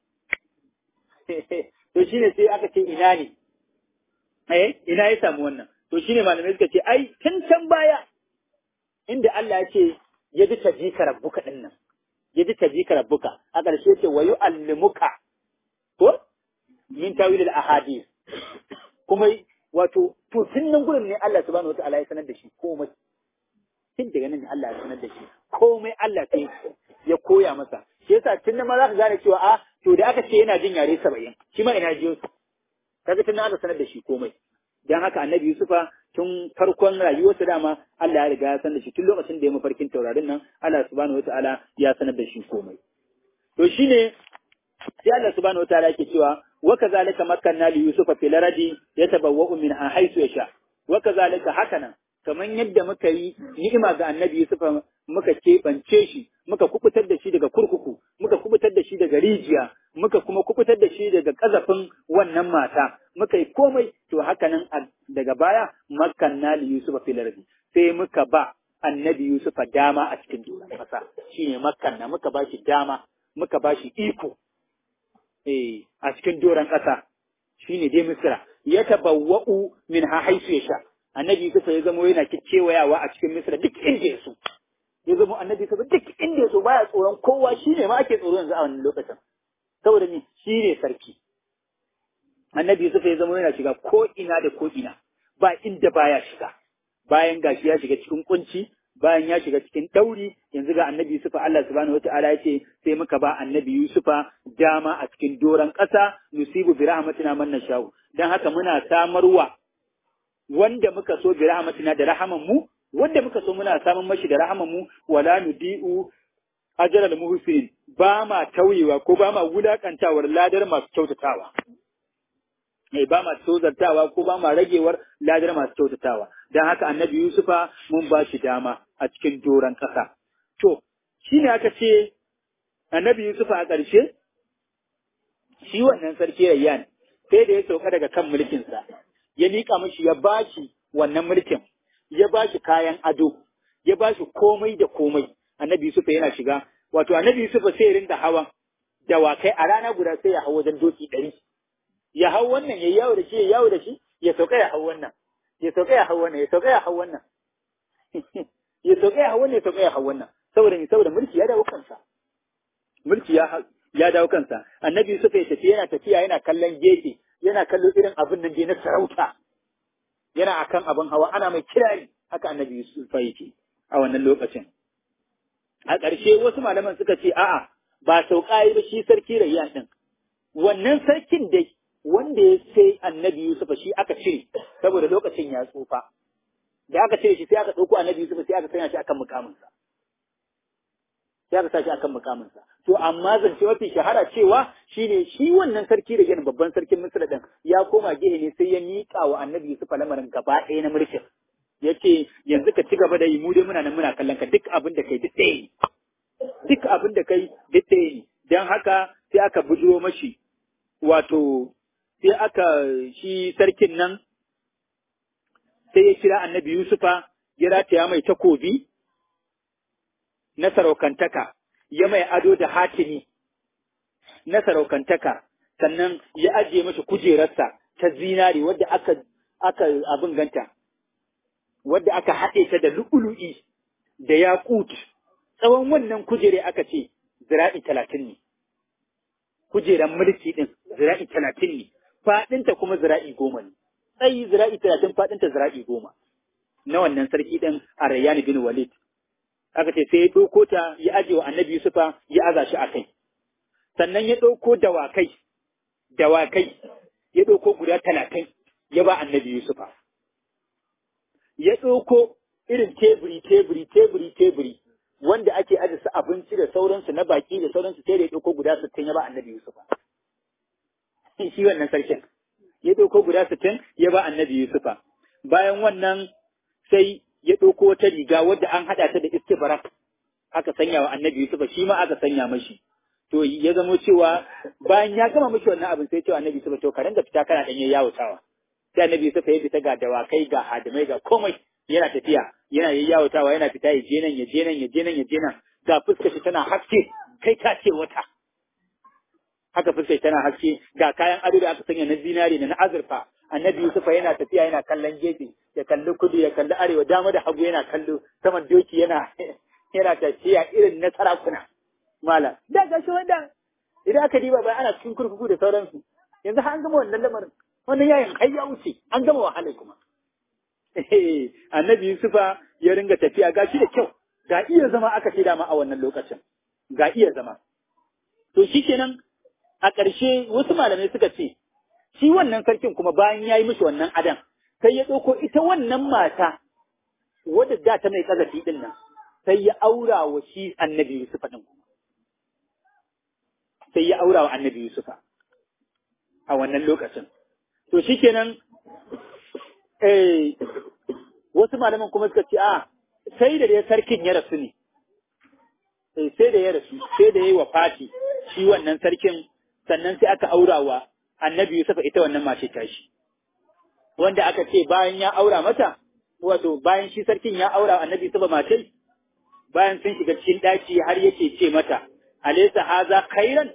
to shine sai aka ce ina ne eh ina ya samu wannan to shine malamai suka ce ai tun can baya inda Allah ya ce ya ji tajika rabbuka din nan ya ji tajika rabbuka a ƙarshe ce wa yu'allimuka ko min tawil al ahadith kuma wato to tun nan gurin ne Allah subhanahu wataala ya sanar da shi komai tun daga nan ne Allah ya sanar da shi komai Allah sai ya koya masa shi yasa tun nan ma za ka gane cewa a to da aka ce yana jin yare saba'in shi ma ina jiyo su kaga tun nan aka sanar da shi komai dan haka annabi Yusufa tun farkon rayuwarsa dama Allah ya riga ya sanar da shi tun lokacin da ya mafarkin taurarin nan Allah subhanahu wataala ya sanar da shi komai to shine sai Allah subhanahu wataala yake cewa wa kazalika makkanna li yusufa fil ardi yatabawwa'u minha haythu yasha wa kazalika hakanan kaman yadda muka yi ni'ima ga annabi yusufa muka keɓance shi muka kubutar da shi daga kurkuku muka kubutar da shi daga rijiya muka kuma kubutar da shi daga kazafin wannan mata muka yi komai to hakanan daga baya makkanna li yusufa fil ardi sai muka ba annabi yusufa dama a cikin doron kasa shine makkanna muka ba shi dama muka ba shi iko eh a cikin doran ƙasa shine dai Misra ya tabawwa'u min ha haisu ya sha annabi Yusuf ya zama yana kewayawa a cikin Misra duk inda ya so ya zama annabi Yusuf duk inda ya so baya tsoron kowa shine ma ake tsoro yanzu a wannan lokacin saboda ni shine sarki annabi Yusuf ya zama yana shiga ko ina da ko ina ba inda baya shiga bayan gashi ya shiga cikin kunci bayan ya shiga cikin ɗauri yanzu ga annabi Yusufa Allah subhanahu wata'ala ya ce sai muka ba annabi Yusufa dama a cikin doron ƙasa nusibu bi rahmatina man nashau dan haka muna samarwa wanda muka so bi rahmatina da rahaman mu wanda muka so muna samun mashi da rahaman mu wala nudi'u ajral muhsin ba ma tauyewa ko ba ma wulakantawar ladar masu kyautatawa eh ba ma tozartawa ko ba ma ragewar ladar masu kyautatawa dan haka annabi Yusufa mun ba shi dama a cikin doron ƙasa to shine aka ce annabi Yusufa a ƙarshe shi wannan sarki Rayyan sai da ya sauka daga kan mulkinsa ya miƙa mishi ya bashi wannan mulkin ya bashi kayan ado ya bashi komai da komai annabi Yusufa yana shiga wato annabi Yusufa sai ya rinda hawa dawakai a rana guda sai ya hau wajen doki ɗari ya hau wannan ya yawo da shi ya yawo da shi ya sauka ya hau wannan ya sauka ya hau wannan ya sauka ya hau wannan ya sauka ya hau wannan ya sauka ya hau wannan saboda ni saboda mulki ya dawo kansa mulki ya ya dawo kansa annabi Yusuf ya tafi yana tafiya yana kallon gefe yana kallo irin abin nan dai na sarauta yana akan abin hawa ana mai kirari haka annabi Yusuf yake a wannan lokacin a ƙarshe wasu malaman suka ce a'a ba sauka yi ba shi sarki Rayyan din wannan sarkin dai wanda ya sai annabi Yusuf shi aka cire saboda lokacin ya tsufa da aka cire shi sai aka ɗauko annabi Yusuf sai aka sanya shi akan mukaminsa sai aka sa shi akan mukaminsa to amma zance mafi shahara cewa shine shi wannan sarki da gina babban sarkin Misra din ya koma gehe ne sai ya miƙa wa annabi Yusuf lamarin gaba ɗaya na mulkin yace yanzu ka ci gaba da yi mu dai muna nan muna kallon ka duk abin da kai duk ɗaya ne duk abin da kai duk ɗaya ne dan haka sai aka bujiro mashi wato sai aka shi sarkin nan sai ya kira annabi Yusufa ya rataya mai takobi na saraukantaka, ya mai ado da hatimi na saraukantaka, sannan ya ajiye mashi kujerarsa ta zinari wadda aka, aka abin ganta, wadda aka haɗe ta da lu'ulu'i da yaƙut, tsawon wannan kujere aka ce zira'i talatin ne. Kujeran mulki ɗin zira'i talatin ne, faɗinta kuma zira'i goma ne. tsayi zira'i talatin faɗinta zira'i goma na wannan sarki ɗin a Rayyani bin Walid. Aka ce sai ya ɗauko ta ya aje wa annabi Yusufa ya aza shi a kai. Sannan ya ɗauko dawakai, dawakai ya ɗauko guda talatin ya ba annabi Yusufa. Ya ɗauko irin teburi, teburi, teburi, teburi wanda ake aje su abinci da sauransu na baki da sauransu sai da ya ɗauko guda sittin ya ba annabi Yusufa. Shi wannan sarkin. ya ɗauko guda sittin ya ba annabi Yusufa. Bayan wannan sai ya ɗauko wata riga wadda an haɗa ta da istibarak aka sanya wa annabi Yusufa shi ma aka sanya mashi. To ya zamo cewa bayan ya gama mashi wannan abin sai cewa annabi Yusufa to ka da fita kana ɗan yayyawatawa. Sai annabi Yusufa ya fita ga dawakai ga hadimai ga komai yana tafiya yana yayyawatawa yana fita ya je nan ya je nan ya je nan ya je nan ga fuskar shi tana haske kai ka ce wata. haka fuskar tana haske ga kayan ado da aka sanya na zinari da na azurfa annabi yusufa yana tafiya yana kallon gefe ya kalli kudu ya kalli arewa dama da hagu yana kallo saman doki yana yana tafiya irin na sarakuna mala da ga shi wanda idan aka diba bai ana cikin kurkuku da sauransu yanzu an gama wannan lamarin wannan yayin har ya wuce an gama wahala kuma annabi yusufa ya ringa tafiya ga shi da kyau ga iya zama aka ce dama a wannan lokacin ga iya zama to shikenan a ƙarshe wasu malamai suka ce, shi wannan sarkin kuma bayan ya yi mishi wannan adan, sai ya ɗauko ita wannan mata wadda da ta mai ƙazafi ɗin nan, sai ya aura wa shi annabi Yusufa ɗin kuma. Sai ya aura wa annabi Yusufa a wannan lokacin. To shi kenan, eh, wasu malaman kuma suka ce, a, sai da dai sarkin ya rasu ne. sai da ya rasu, sai da ya yi wa fati shi wannan sarkin sannan sai aka aura wa annabi Yusuf ita wannan mace tashi. Wanda aka ce bayan ya aura mata, wato bayan shi sarkin ya aura annabi Yusuf mace, bayan sun shiga cikin ɗaki har yake ce mata, Alesa haza khairan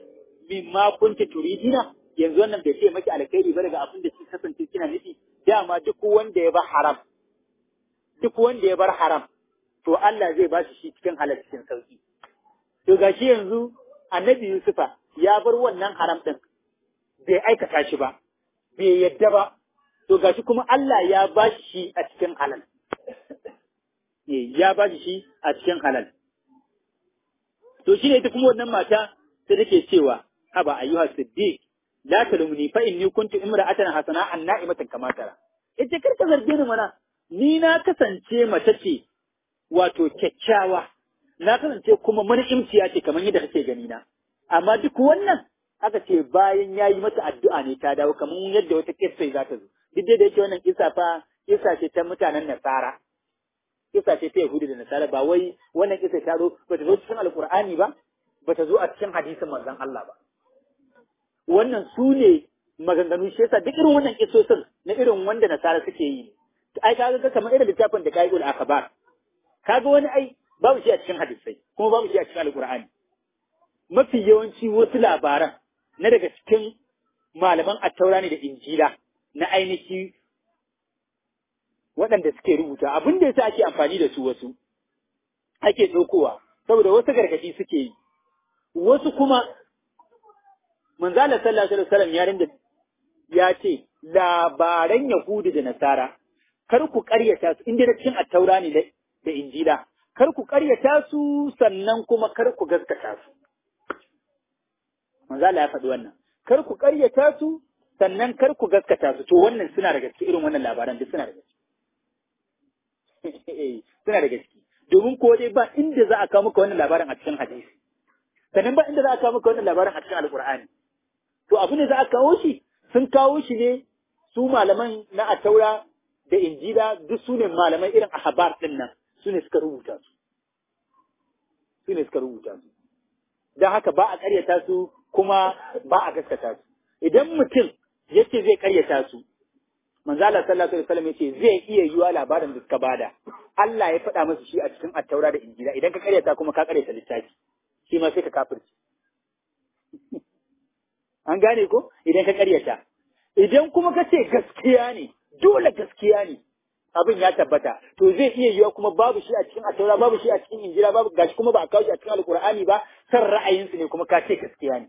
mimma kunti turidina yanzu wannan bai ce maki alkhairi ba daga abin da kika kasance kina nufi dama duk wanda ya bar haram duk wanda ya bar haram to Allah zai ba shi shi cikin halal cikin sauki to gashi yanzu annabi Yusufa ya bar wannan haram din bai aikata shi ba bai yadda ba to gashi kuma Allah ya ba shi a cikin halal ya ba shi a cikin halal to shine ita kuma wannan mata sai take cewa haba ayyuha siddiq la talumni fa inni kuntu imra'atan hasana an na'imatan kama tara ita karka zarge ni mana ni na kasance mace ce wato kyakkyawa na kasance kuma man'imciya ce kamar yadda kake gani na amma duk wannan aka ce bayan yayi mata addu'a ne ta dawo kamar yadda wata kissa za ta zo duk da yake wannan kissa fa kissa ce ta mutanen nasara kissa ce ta Yahudu da Nasara ba wai wannan kissa ta zo ba ta zo cikin Alkur'ani ba ba ta zo a cikin hadisin manzon Allah ba wannan su ne maganganu shi yasa duk irin wannan kissosin na irin wanda Nasara suke yi ai kaga kamar irin littafin da Qaibul Akhbar kaga wani ai babu shi a cikin hadisai kuma babu shi a cikin Alkur'ani mafi yawanci wasu labaran na daga cikin malaman attaura ne da injila na ainihi waɗanda suke rubuta abin da yasa ake amfani da su wasu ake ɗaukowa saboda wasu gargaɗi suke yi wasu kuma manzala sallallahu alaihi wasallam ya rinda ya ce labaran yahudu da nasara kar ku ƙaryata su inda da cikin attaura ne da injila kar ku ƙaryata su sannan kuma kar ku gaskata su manzala ya faɗi wannan kar ku ƙaryata su sannan kar ku gaskata su to wannan suna da gaske irin wannan labaran duk suna da gaske suna da gaske domin ko dai ba inda za a kawo maka wannan labarin a cikin hadisi sannan ba inda za a kawo maka wannan labarin a cikin alkur'ani to abu ne za a kawo shi sun kawo shi ne su malaman na ataura da injila duk su ne malaman irin ahbar din nan su ne suka rubuta su su ne suka rubuta su don haka ba a karyata su kuma ba a gaskata su idan mutum yace zai karyata su manzo Allah sallallahu alaihi wasallam yace zai iya yiwa labarin da suka bada Allah ya faɗa masa shi a cikin attaura da injila idan ka karyata kuma ka karyata littafi shi ma sai ka kafirci an gane ko idan ka karyata idan kuma ka ce gaskiya ne dole gaskiya ne abin ya tabbata to zai iya yiwa kuma babu shi a cikin attaura babu shi a cikin injila babu gashi kuma ba a kawo shi a cikin alkur'ani ba san ra'ayinsu ne kuma ka ce gaskiya ne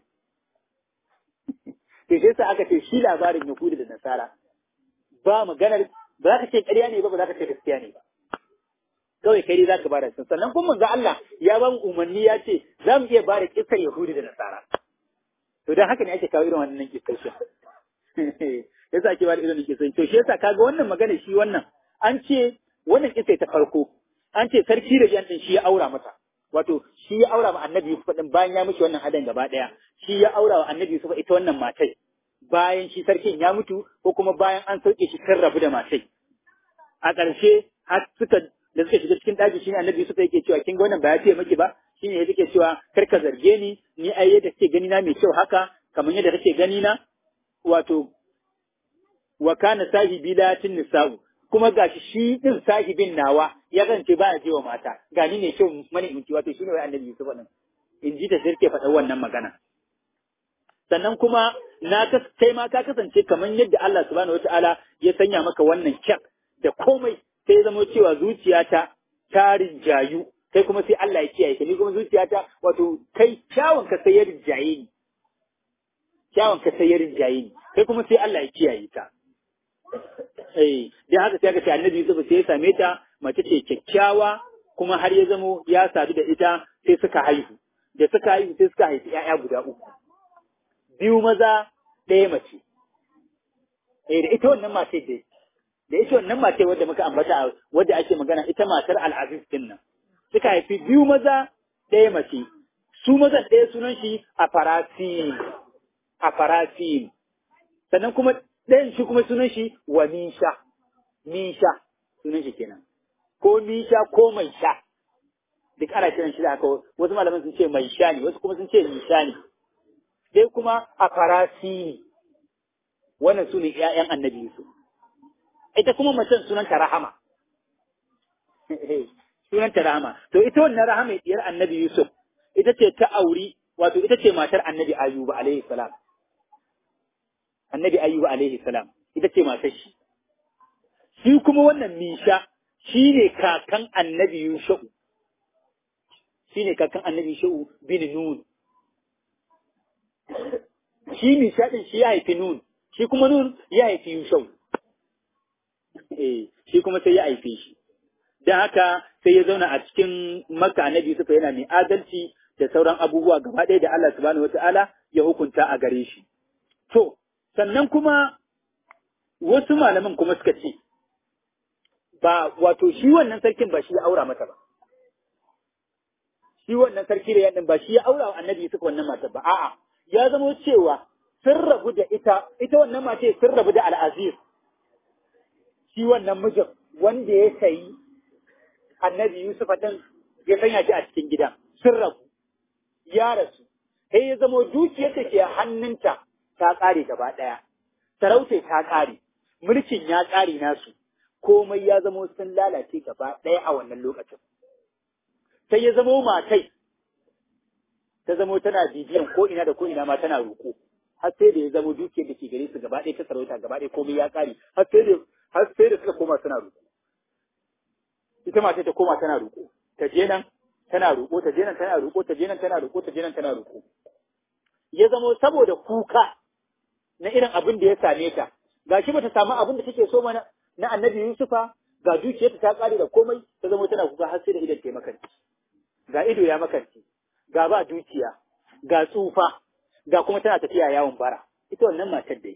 to sai sa aka ce shi labarin yahudu da nasara ba maganar ba za ka ce ƙarya ne ba ba za ka ce gaskiya ne ba kawai kai za ka bada sun sannan kuma manzo Allah ya ba mu umarni ya ce za mu iya bada kissar Yahudi da Nasara to dan haka ne ake kawo irin wannan kissar shi yasa ake bada irin kissar to shi yasa kaga wannan magana shi wannan an ce wannan kissa ta farko an ce sarki da yan din shi ya aura mata wato shi ya aura ma annabi Yusuf din bayan ya mishi wannan hadan gaba daya shi ya aura wa annabi Yusuf ita wannan matai bayan shi sarkin ya mutu ko kuma bayan an sauke shi kan rabu da matai a ƙarshe har suka da suka shiga cikin ɗaki shine annabi Yusuf yake cewa kin ga wannan ba ya ce miki ba shine ya yake cewa kar ka zarge ni ni ai yadda kake gani na mai kyau haka kamar yadda kake gani na wato wa kana sahibi latin nisa'u kuma gashi shi din sahibin nawa ya zance ba ya je wa mata gani ne kyau mani inci wato shine wai annabi Yusuf nan in ji ta sirke faɗa wannan magana sannan kuma na kai ma ka kasance kamar yadda Allah subhanahu wataala ya sanya maka wannan kyan da komai sai ya zama cewa zuciyata ta rinjayu kai kuma sai Allah ya kiyaye ka ni kuma zuciyata wato kai kyawun ka sai ya rinjaye ni kyawun ka sai ya rinjaye ni kai kuma sai Allah ya kiyaye ka eh dan haka sai ka ce annabi Yusuf sai ya same ta mace ce kyakkyawa kuma har ya zamo ya sadu da ita sai suka haihu da suka haihu sai suka haifi ƴaƴa guda uku biyu maza ɗaya mace eh da ita wannan mace dai da ita wannan mace wadda muka ambata wadda ake magana ita matar al'aziz din nan suka haifi biyu maza ɗaya mace su maza ɗaya sunan shi a farasin a farasin sannan kuma ɗayan shi kuma sunan shi wa misha misha sunan shi kenan ko misha ko mai sha duk ana kiran shi da haka wasu malaman sun ce mai sha ne wasu kuma sun ce misha ne dai kuma a farasi wannan su ne ‘ya'yan annabi Yusuf. Ita kuma macen sunanta Rahama. sunanta Rahama. To ita wannan Rahama ɗiyar annabi Yusuf, ita ce ta auri wato ita ce matar annabi Ayyuba alaihi salam. Annabi Ayyuba alaihi salam, ita ce matar shi. Shi kuma wannan Misha shi ne kakan annabi Yusha'u. Shi ne kakan annabi Yusha'u bin Nun. Shi Misha ɗin shi ya haifi Nun, shi kuma Nun ya haifi Yusha'u. Eh, shi kuma sai ya haife shi. Don haka sai ya zauna a cikin Makka annabi Yusuf yana mai adalci da sauran abubuwa gaba ɗaya da Allah subhanahu wata'ala ya hukunta a gare shi. To, sannan kuma wasu malaman kuma suka ce, ba wato shi wannan sarkin ba shi ya aura mata ba. Shi wannan sarki da yaɗin ba shi ya aura wa annabi Yusuf wannan mata ba, a'a, ya zamo cewa sun rabu da ita, ita wannan mace sun rabu da al'aziz. Shi wannan mijin wanda ya sayi annabi Yusuf ɗin ya sanya shi a cikin gidan, sun rabu. ya rasu, sai ya zamo dukiyar da ke hannunta ta ƙare gaba ɗaya, sarauta ta ƙare, mulkin ya ƙare nasu, komai ya zamo sun lalace gaba ɗaya a wannan lokacin. Sai ya zamo matai, ta zamo tana bibiyan ko ina da ko ina ma tana roƙo, har sai da ya zamo dukiyar da ke gare su gaba ɗaya ta sarauta gaba ɗaya komai ya ƙare, har sai da har sai da suka koma suna roƙo. Ita matai ta koma tana roƙo, ta je nan tana roƙo ta je nan tana roƙo ta je nan tana roƙo ta je nan tana roƙo ya zamo saboda kuka na irin abin da ya same ta gashi bata samu abin da take so mana na annabi Yusufa ga dukiyarta ta kare da komai ta zamo tana kuka har sai da idan ta makanci ga ido ya makanci ga ba dukiya ga tsufa ga kuma tana tafiya yawon bara ita wannan matar dai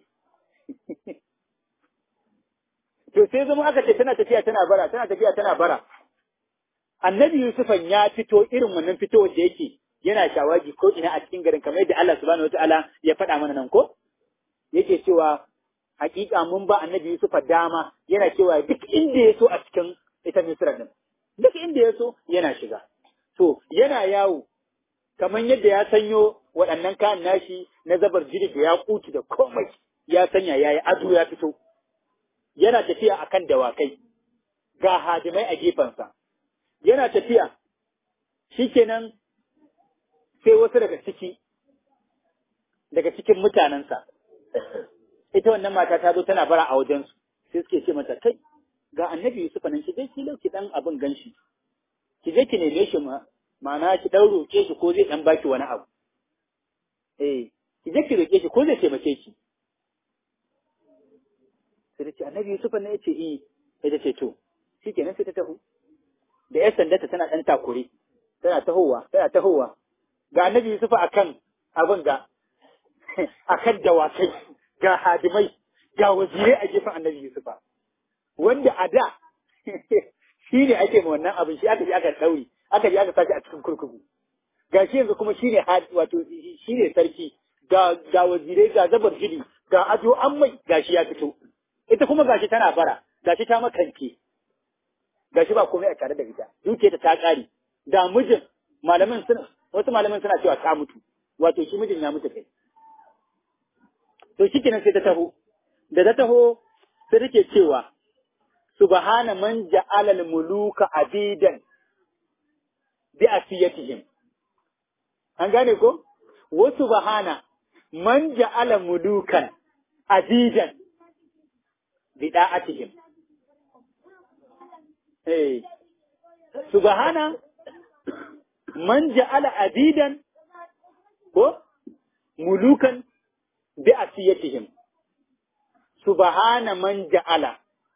to sai zama aka ce tana tafiya tana bara tana tafiya tana bara annabi Yusufan ya fito irin wannan fitowar da yake yana shawagi ko ina a cikin garin kamar yadda Allah subhanahu wataala ya faɗa mana nan ko yake cewa hakika mun ba annabi Yusufa dama yana cewa duk inda ya so a cikin ita Misra din duk inda ya so yana shiga to yana yawo kamar yadda ya sanyo waɗannan kayan nashi na zabar jiri da ya kuti da komai ya sanya yayi ado ya fito yana tafiya akan dawakai ga hadimai a gefensa yana tafiya shikenan sai wasu daga ciki daga cikin mutanensa ita wannan mata ta zo tana bara a wajensu sai suke ce mata kai ga annabi Yusuf nan ki je ki lauki dan abin ganshi ki je ki neme shi ma ma'ana ki dan roke shi ko zai dan baki wani abu eh ki je ki roke shi ko zai taimake ki sai ta ce annabi Yusuf ne ya ce eh sai ta ce to shikenan sai ta taho da ‘yar sandarta tana ɗan takure, tana tahowa, tana tahowa, ga annabi Yusufa a kan abin ga, a kan dawakai, ga hadimai, ga wazirai a gefen annabi Yusufa. Wanda a da, shi ne ake ma wannan abin, shi aka ji aka ɗauri, aka ji aka sashi a cikin kurkuku. Ga shi yanzu kuma shi ne wato shi ne sarki, ga, ga wazirai, ga zabar jini, ga ado an mai, ga shi ya fito. Ita kuma gashi tana bara, gashi ta makance. gashi ba komai a tare da ita dukiyarta ta kare da mijin malamin suna wasu malamin suna cewa ta mutu wato shi mijin ya mutu kai to shi kenan sai ta taho da ta taho sai take cewa subhana man ja'ala al-muluka abidan bi asiyatihim an gane ko wa subhana man ja'ala mulukan abidan bi da'atihim eh subhana man ja'ala abidan ko mulukan bi asiyatihim subhana man ja'ala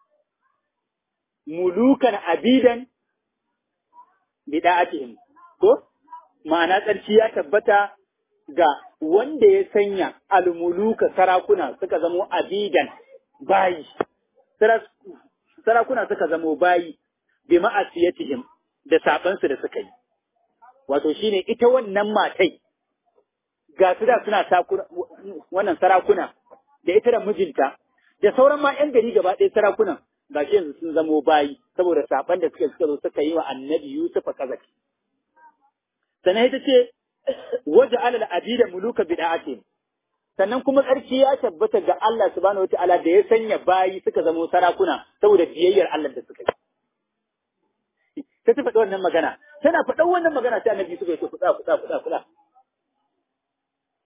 mulukan abidan bi da'atihim ko ma'ana tsarki ya tabbata ga wanda ya sanya almuluka sarakuna suka zamo abidan bayi sarakuna suka zamo bayi bi ma'asiyatihim da sabansu da suka yi wato shine ita wannan matai ga su da suna wannan sarakuna da ita da mijinta da sauran ma ‘yan gari gaba ɗaya sarakunan ga shi yanzu sun zamo bayi saboda saban da suka suka zo suka yi wa annabi Yusuf a kazafi. Sannan ita ce waje alal abida muluka bid'atin sannan kuma tsarki ya tabbata ga Allah subhanahu wataala da ya sanya bayi suka zamo sarakuna saboda biyayyar Allah da suka yi. Ta ta faɗi wannan magana, tana faɗan wannan magana sai annabi Yusuf ya ce kuɗa kuɗa kuɗa kuɗa.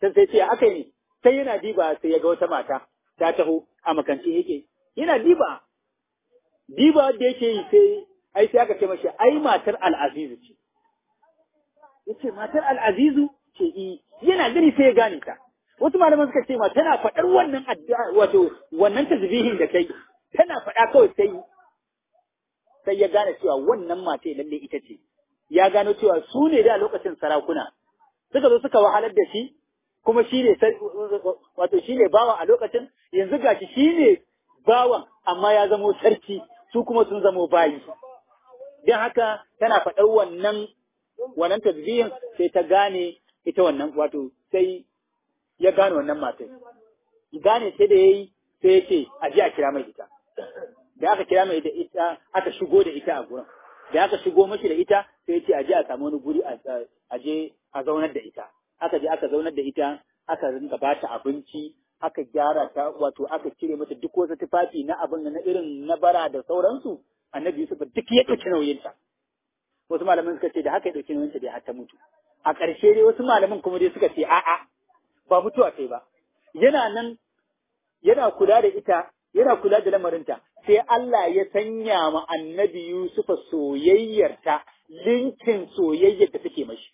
sai sai ce aka yi sai yana diba sai ya ga wata mata ta taho a makance yake yana diba diba da yake yi sai ai sai aka ce mashi ai matar al'azizu ce yace matar al'azizu ce i yana gani sai ya gane ta wasu malaman suka ce ma tana faɗar wannan addu'a wato wannan tasbihin da kai tana faɗa kawai sai sai ya gane cewa wannan mata lalle ita ce ya gano cewa su ne da lokacin sarakuna suka zo suka wahalar da shi kuma shi ne wato shi ne bawa a lokacin yanzu gashi shi ne bawan amma ya zamo sarki su kuma sun zamo bayi don haka tana faɗar wannan wannan tasbihin sai ta gane ita wannan wato sai ya gane wannan matai gane sai da yayi sai ya ce a ji a kira mai ita da aka kira mai da ita aka shigo da ita a gurin da aka shigo mashi da ita sai ya ce a je a samu wani guri a je a zaunar da ita aka je aka zaunar da ita aka rinka ba ta abinci aka gyara ta wato aka cire mata duk wasu tufafi na abin na irin na bara da sauransu annabi Yusuf duk ya ɗauki nauyinta wasu malaman suka ce da haka ya ɗauki nauyinta dai har ta mutu a ƙarshe dai wasu malaman kuma dai suka ce a'a ba mutuwa kai ba yana nan yana kula da ita yana kula da lamarinta sai Allah ya sanya ma annabi Yusuf soyayyarta linkin soyayyar da take mashi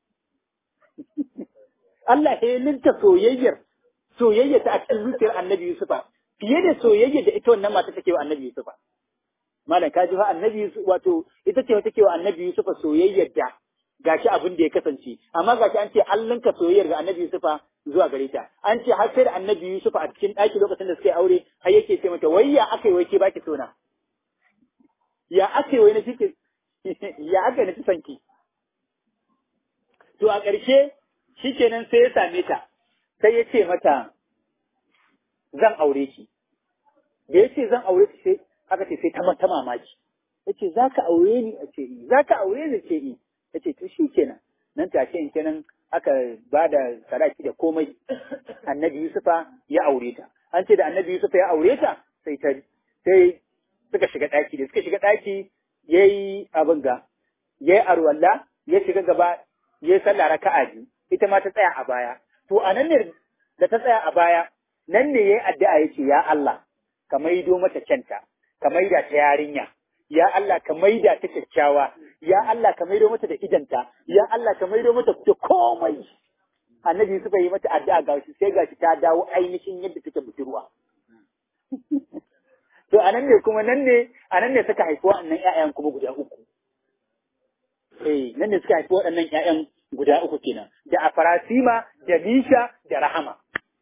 Allah ya linka soyayyar soyayyar ta a cikin zuciyar annabi Yusufa fiye da soyayyar da ita wannan mata take wa annabi Yusufa malam kaji fa annabi Yusuf wato ita ce take wa annabi Yusufa soyayyar da gashi abin da ya kasance amma gashi an ce an linka soyayyar ga annabi Yusufa zuwa gare ta an ce har sai da annabi Yusufa a cikin ɗaki lokacin da suka yi aure har yake ce mata wai ya aka yi wai ke baki sona ya aka yi wai na kike ya aka na son ki to a ƙarshe shikenan sai ya same ta sai ya ce mata zan aure ki da ya ce zan aure ki sai aka ce sai ta mata mamaki ya ce za ka aure ni a ce za ka aure ni ce i ya ce to shi kenan nan take in kenan aka ba da sadaki da komai annabi yusufa ya aure ta an ce da annabi yusufa ya aure ta sai ta sai suka shiga ɗaki da suka shiga ɗaki ya yi abin ga ya yi arwalla ya shiga gaba ya yi sallah raka'a biyu ita ma ta tsaya a baya to a nan ne da ta tsaya a baya nan ne ya yi addu'a ya ce ya Allah ka maido mata kyanta ka maida ta yarinya ya Allah ka maida ta kyakkyawa ya Allah ka maido mata da idanta ya Allah ka maido mata da komai annabi suka yi mata addu'a ga shi sai gashi ta dawo ainihin yadda take budurwa to anan ne kuma nan ne anan ne suka haifi waɗannan ƴaƴan kuma guda uku eh nan ne suka haifi waɗannan ƴaƴan guda uku kenan da Afarasima da Misha da Rahama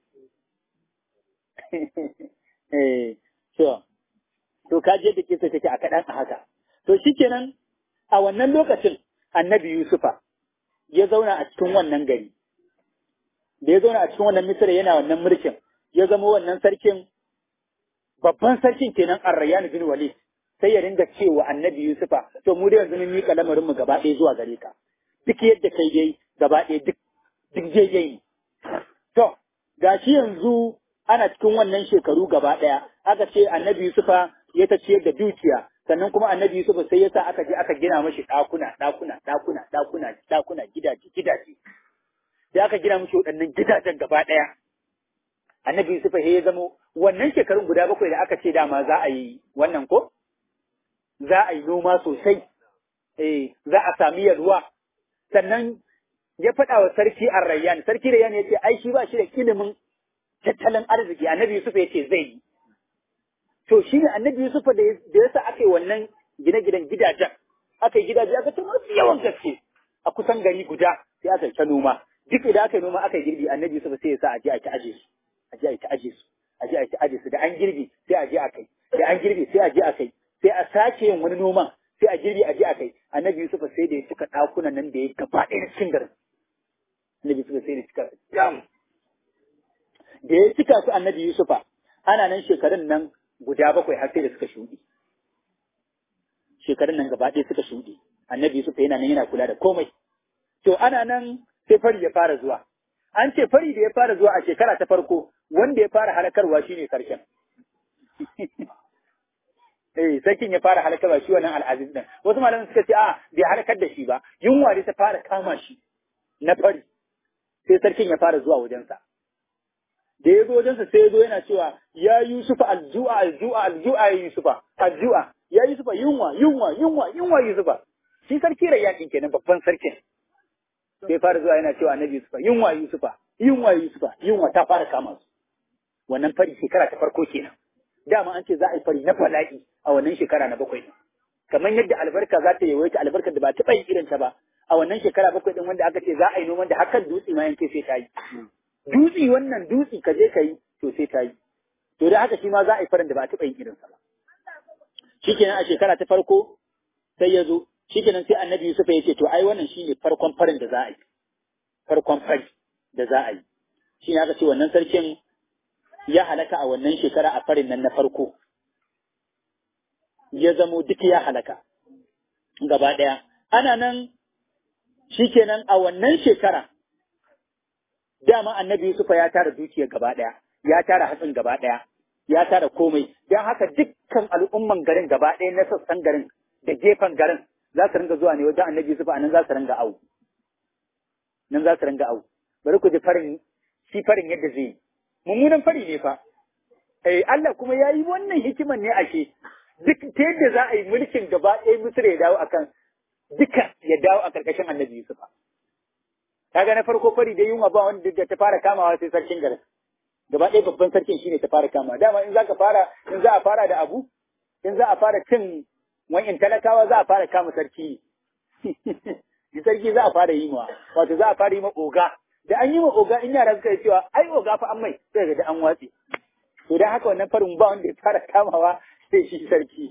eh to to ka je da kisa take a kaɗan a haka to shikenan a wannan lokacin annabi Yusufa ya zauna a cikin wannan gari da ya zauna a cikin wannan misira yana wannan mulkin ya zama wannan sarkin babban sarkin kenan Arrayan bin Walid sai ya ringa cewa annabi Yusufa to mu da yanzu mun miƙa lamarin mu gaba ɗaya zuwa gare ka duk yadda kai dai gaba ɗaya duk duk jeje to gashi yanzu ana cikin wannan shekaru gaba ɗaya aka ce annabi Yusufa ya ta ciyar da dukiya sannan kuma annabi Yusufa sai ya sa aka je aka gina mashi ɗakuna ɗakuna ɗakuna ɗakuna ɗakuna gidaje gidaje sai aka gina mashi waɗannan gidajen gaba ɗaya annabi Yusufa ya zamo wannan shekarun guda bakwai da aka ce dama za a yi wannan ko za a yi noma sosai eh za a sami yalwa sannan ya faɗa wa sarki Arrayyan sarki Rayyan ya ce ai shi ba shi da ilimin tattalin arziki annabi Yusuf ya ce zai yi to shi ne annabi Yusuf da ya sa aka yi wannan gine-ginen gidajen aka yi gidaje aka ta masu yawan gaske a kusan gari guda sai aka yi ta noma duk idan aka yi noma aka yi girbi annabi Yusuf sai ya sa a je a ta aje su a je a ta aje su a je a ta aje su da an girbi sai a je a kai da an girbi sai a je a kai sai a sake yin wani noman sai a girbi a je a kai annabi Yusuf sai da ya cika ɗakunan nan da ya gaba ɗaya na cikin garin annabi Yusuf sai da ya cika jam da ya cika su annabi Yusufa ana nan shekarun nan guda bakwai har sai da suka shuɗe shekarun nan gaba ɗaya suka shuɗe annabi Yusufa yana nan yana kula da komai to ana nan sai fari ya fara zuwa an ce fari da ya fara zuwa a shekara ta farko wanda ya fara halakarwa shine sarkin eh sarkin ya fara halakarwa shi wannan al'aziz din wasu malaman suka ce a bai halakar da shi ba yunwa da ta fara kama shi na fari sai sarkin ya fara zuwa wajensa da ya zo wajensa sai ya zo yana cewa ya Yusufa alju'a alju'a alju'a ya Yusufa alju'a ya Yusufa yunwa yunwa yunwa yunwa Yusufa shi sarki Rayyan kenan babban sarkin sai fara zuwa yana cewa annabi Yusufa yunwa Yusufa yunwa Yusufa yunwa ta fara kama su wannan fari shekara ta farko kenan dama an ce za a yi fari na bala'i a wannan shekara na bakwai din kamar yadda albarka za ta yawaita albarkar da ba taɓa yin irin ta ba a wannan shekara bakwai din wanda aka ce za a yi noman da hakan dutse ma yanke sai ta yi dutse wannan dutse ka je ka yi to sai ta yi to da haka shi ma za a yi farin da ba taɓa yin irin sa ba shikenan a shekara ta farko sai ya zo shikenan sai annabi Yusuf ya ce to ai wannan shine farkon farin da za a yi farkon fari da za a yi shi ne aka ce wannan sarkin ya halaka a wannan shekara a farin nan na farko ya zamo duk ya halaka gaba ɗaya ana nan shikenan a wannan shekara dama annabi Yusufa ya tara dukiya gaba ɗaya ya tara hatsin gaba ɗaya ya tara komai don haka dukkan al'umman garin gaba ɗaya na sassan garin da gefen garin za su ringa zuwa ne wajen annabi Yusufa a nan za su ringa au nan za su ringa au bari ku ji farin shi farin yadda zai yi mummunan fari ne fa eh Allah kuma ya yi wannan hikiman ne ashe duk ta yadda za a yi mulkin gaba ɗaya Misra ya dawo akan duka ya dawo a ƙarƙashin annabi Yusufa kaga na farko fari da yunwa ba wanda da ta fara kamawa sai sarkin garin gaba ɗaya babban sarkin shine ta fara kamawa dama in za ka fara in za a fara da abu in za a fara cin wa'in talakawa za a fara kama sarki sarki za a fara yi ma wato za a fara yi ma oga da an yi ma oga in yara suka yi cewa ai oga fa an mai sai ga da an watse to dan haka wannan farin ba wanda ya fara kamawa sai shi sarki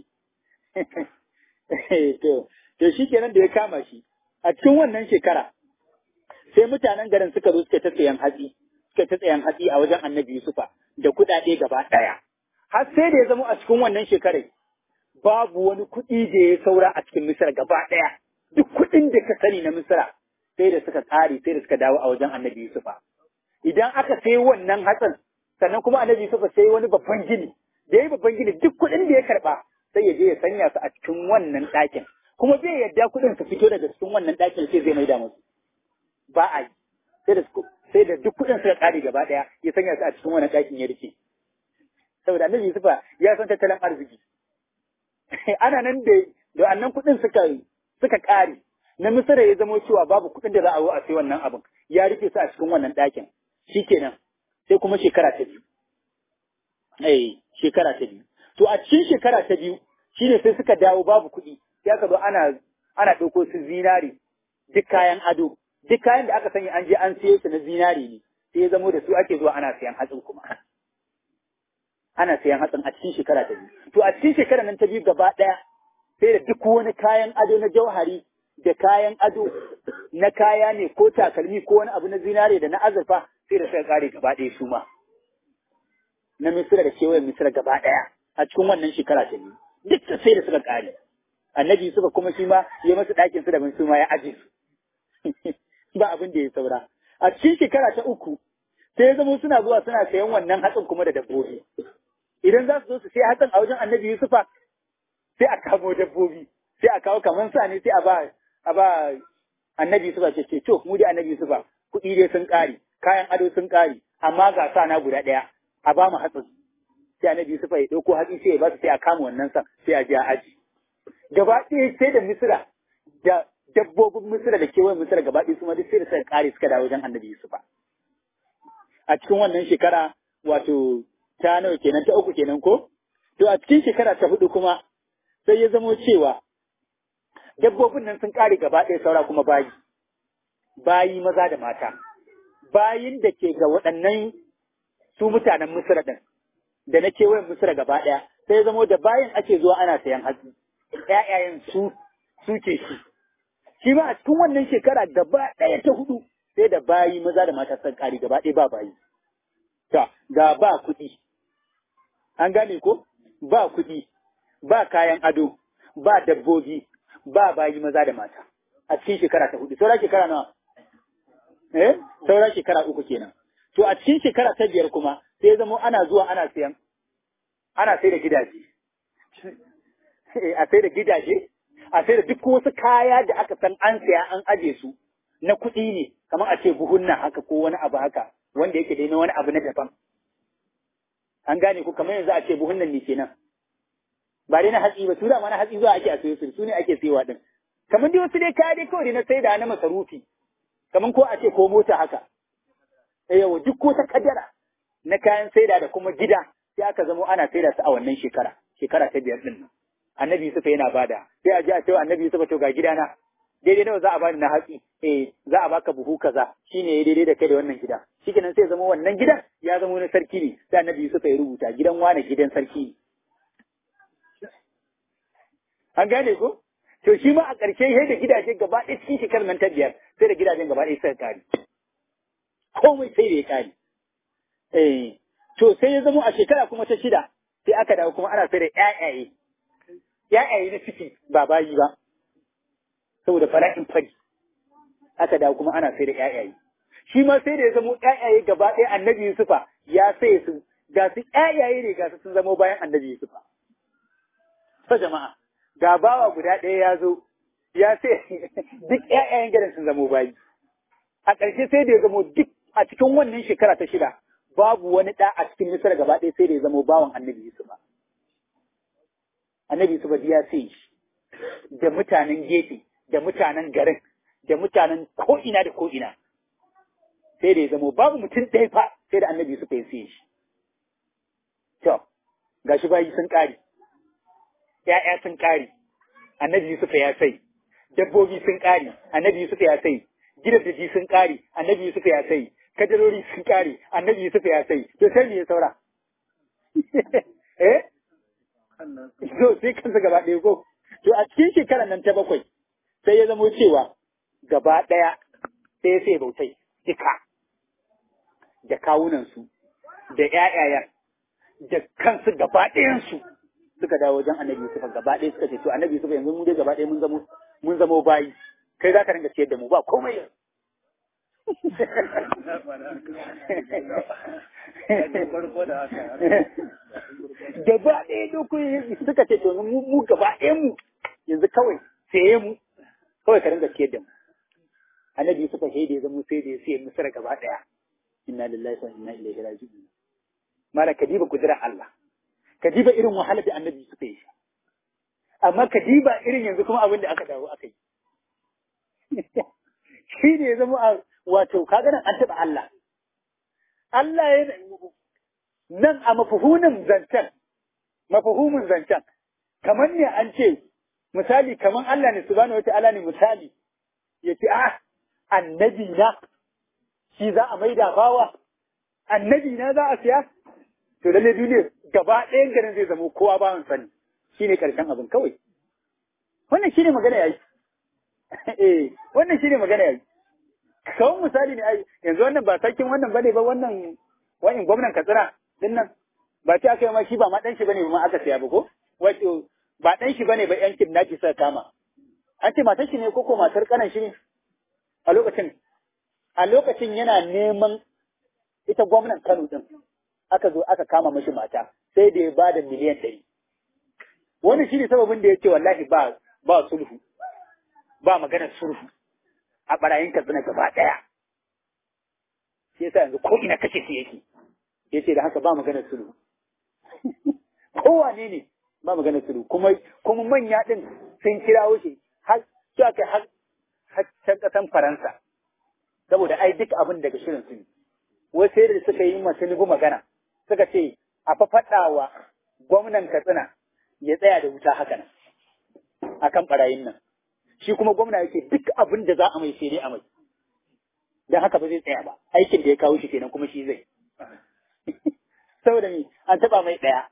to to shikenan da ya kama shi a cikin wannan shekara sai mutanen garin suka zo suka ta tsayan hatsi suka ta tsayan hatsi a wajen annabi Yusufa da kuɗaɗe gaba ɗaya har sai da ya zama a cikin wannan shekarar babu wani kuɗi da ya saura a cikin Misira gaba ɗaya duk kuɗin da ka sani na Misira sai da suka ƙare sai da suka dawo a wajen annabi Yusufa idan aka sai wannan hatsin sannan kuma annabi Yusufa sai wani babban gini da yayi babban gini duk kuɗin da ya karɓa sai ya je ya sanya su a cikin wannan ɗakin kuma zai yadda kuɗin su fito daga cikin wannan ɗakin sai zai maida musu ba a yi sai da sai da duk kuɗin suka ƙare gaba ɗaya ya sanya su a cikin wannan ɗakin ya rike saboda annabi Yusufa ya san tattalin arziki ana nan da da annan kuɗin suka suka ƙare na Misira ya zamo cewa babu kuɗin da za a yi a sai wannan abin ya rufe su a cikin wannan ɗakin shikenan sai kuma shekara ta biyu eh shekara ta biyu to a cikin shekara ta biyu shine sai suka dawo babu kuɗi sai aka zo ana ana ɗauko su zinari duk kayan ado duk kayan da aka sanya an je an siyo su na zinari ne sai ya zamo da su ake zuwa ana sayan hatsin kuma ana sayan hatsin a cikin shekara ta biyu to a cikin shekara nan ta biyu gaba ɗaya sai da duk wani kayan ado na jauhari da kayan ado na kaya ne ko takalmi ko wani abu na zinare da na azurfa sai da suka kare gaba ɗaya su ma na misira da kewayen misira gaba ɗaya a cikin wannan shekara ta biyu duk sai da suka kare annabi suka kuma shi ma ya masu ɗakin su da su ma ya aje su ba abin da ya saura a cikin shekara ta uku sai ya zama suna zuwa suna sayan wannan hatsin kuma da dabbobi idan za su zo su sai hatsin a wajen annabi yusufa sai a kamo dabbobi sai a kawo kamar sa ne sai a ba a ba annabi Yusufa ce ce to mu dai annabi Yusufa kuɗi dai sun ƙare kayan ado sun ƙare amma ga sa na guda ɗaya a ba mu hatsin sai annabi Yusufa ya ɗauko hatsi sai ya ba su sai a kama wannan sa sai a je a aji gaba ɗaya sai da Misira da dabbobin Misira da kewayen Misira gaba ɗaya su ma duk sai da suka ƙare suka dawo wajen annabi Yusufa a cikin wannan shekara wato ta nawa kenan ta uku kenan ko to a cikin shekara ta hudu kuma sai ya zamo cewa dabbobin nan sun ƙare gaba ɗaya saura kuma bayi, bayi maza da mata, bayin da ke ga waɗannan su mutanen Misira ɗin, da na kewayen Misira gaba ɗaya, sai zamo da bayin ake zuwa ana sayan hatsi, ‘ya'yayen su suke shi. Shi ma a cikin wannan shekara gaba ɗaya ta hudu sai da bayi maza da mata sun ƙare gaba ɗaya ba bayi. Ta, ga ba kuɗi, an gane ko? Ba kuɗi, ba kayan ado, ba dabbobi, ba bayi maza da mata a cikin shekara ta hudu saura shekara nawa eh saura shekara uku kenan to a cikin shekara ta biyar kuma sai zama ana zuwa ana sayan ana sai da gidaje a sai da gidaje a sai da duk wasu kaya da aka san an saya an aje su na kuɗi ne kamar a ce buhunna haka ko wani abu haka wanda yake dai na wani abu na daban an gane ku kamar yanzu a ce buhunnan ne kenan ba dai na hatsi ba su da ma na hatsi zuwa ake a sayo su su ne ake sayowa din kamar dai wasu dai kaya dai kawai na saida na masarufi kamar ko a ce ko mota haka eh yawa duk ko ta kadara na kayan saida da kuma gida sai aka zamo ana saida su a wannan shekara shekara ta biyar din nan annabi Yusuf yana bada sai a ji a cewa annabi Yusuf to ga gidana daidai nawa za a bani na hatsi eh za a baka buhu kaza shine daidai da kai da wannan gida shikenan sai zama wannan gidan ya zama wani sarki ne sai annabi Yusuf ya rubuta gidan wane gidan sarki ne an gane ko to shi ma a ƙarshe sai da gidaje gaba ɗaya cikin shekarar nan ta biyar sai da gidajen gaba ɗaya suka kare komai sai da ya kare eh to sai ya zama a shekara kuma ta shida sai aka dawo kuma ana sai da ƴaƴaye ƴaƴaye na ciki ba bayi ba saboda fara'in fari aka dawo kuma ana sai da ƴaƴaye shi ma sai da ya zama ƴaƴaye gaba ɗaya annabi Yusufa ya sai su ga su ƴaƴaye ne ga su sun zama bayan annabi Yusufa to jama'a ga bawa guda ɗaya ya zo ya sai duk ƴaƴayen gidan sun zama bayi a ƙarshe sai da ya zama duk a cikin wannan shekara ta shida babu wani ɗa a cikin Misra gaba ɗaya sai da ya zama bawan annabi Yusufa annabi Yusufa ya sai shi da mutanen gefe da mutanen garin da mutanen ko'ina da ko'ina sai da ya zama babu mutum ɗaya fa sai da annabi Yusufa ya sai shi to gashi bayi sun ƙare ‘ya'ya sun ƙare, annabi Yusuf ya sai, dabbobi sun ƙare, annabi Yusuf ya sai, gidaje sun ƙare, annabi Yusuf ya sai, kadarori sun ƙare, annabi Yusuf ya sai, to sai me ya saura? Eh? To sai kansa gaba ɗaya ko? To a cikin shekarar nan ta bakwai, sai ya zamo cewa gaba ɗaya sai ya sai bautai, duka, da kawunansu, da ‘ya'yayan, da kansu gaba ɗayansu. suka dawo wajen annabi Yusuf gaba ɗaya suka ce to annabi Yusuf yanzu mu dai gaba ɗaya mun zamo mun zamo bayi kai za ka ringa ciyar da mu ba komai gaba ɗaya dokoki suka ce to mu mu gaba ɗaya mu yanzu kawai saye mu kawai ka ringa ciyar da mu annabi Yusuf sai da ya zamo sai da ya siya misra gaba ɗaya inna lillahi wa inna ilaihi raji'un mala kadiba kudura Allah ka diba irin wahalar da annabi suka yi amma ka diba irin yanzu kuma abin da aka dawo aka yi shi ne ya zama a wato kaga nan an taɓa Allah Allah ya nan a mafuhunin zancen mafuhumin zancen kamar ne an ce misali kamar Allah ne subhanahu wata'ala ne misali ya ce ah annabi na shi za a maida bawa annabi na za a siya to lalle duniya gaba ɗayan garin zai zama kowa bawan sani shine karshen abin kawai wannan shine magana yayi eh wannan shine magana yayi kawai misali ne ai yanzu wannan ba sarkin wannan bane ba wannan wani gwamnan Katsina din nan ba ta aka yi ma shi ba ma dan shi bane ba ma aka siya ba ko wato ba dan shi bane ba yan kidnappi suka kama an ce matar shi ne ko ko matar kanan shi ne a lokacin a lokacin yana neman ita gwamnan Kano din aka zo aka kama mashi mata sai da ya ba da miliyan ɗari. Wani shi ne sababin da ya ce wallahi ba ba sulhu, ba maganar sulhu a ɓarayin katsina gaba ɗaya. Shi yasa yanzu ko ina kashe shi yake. Ya ce da haka ba maganar sulhu. Kowane ne ba maganar sulhu kuma kuma manya ɗin sun kirawo shi har su aka har har can ƙasan Faransa. Saboda ai duk abin daga shirin su ne. Wai sai da suka yi masu nugu magana. suka ce a fafaɗa wa gwamnan Katsina ya tsaya da wuta haka nan a kan ɓarayin nan. Shi kuma gwamna yake duk abin da za a mai sai dai a mai. Don haka ba zai tsaya ba, aikin da ya kawo shi kenan kuma shi zai. Saboda mi an taɓa mai ɗaya.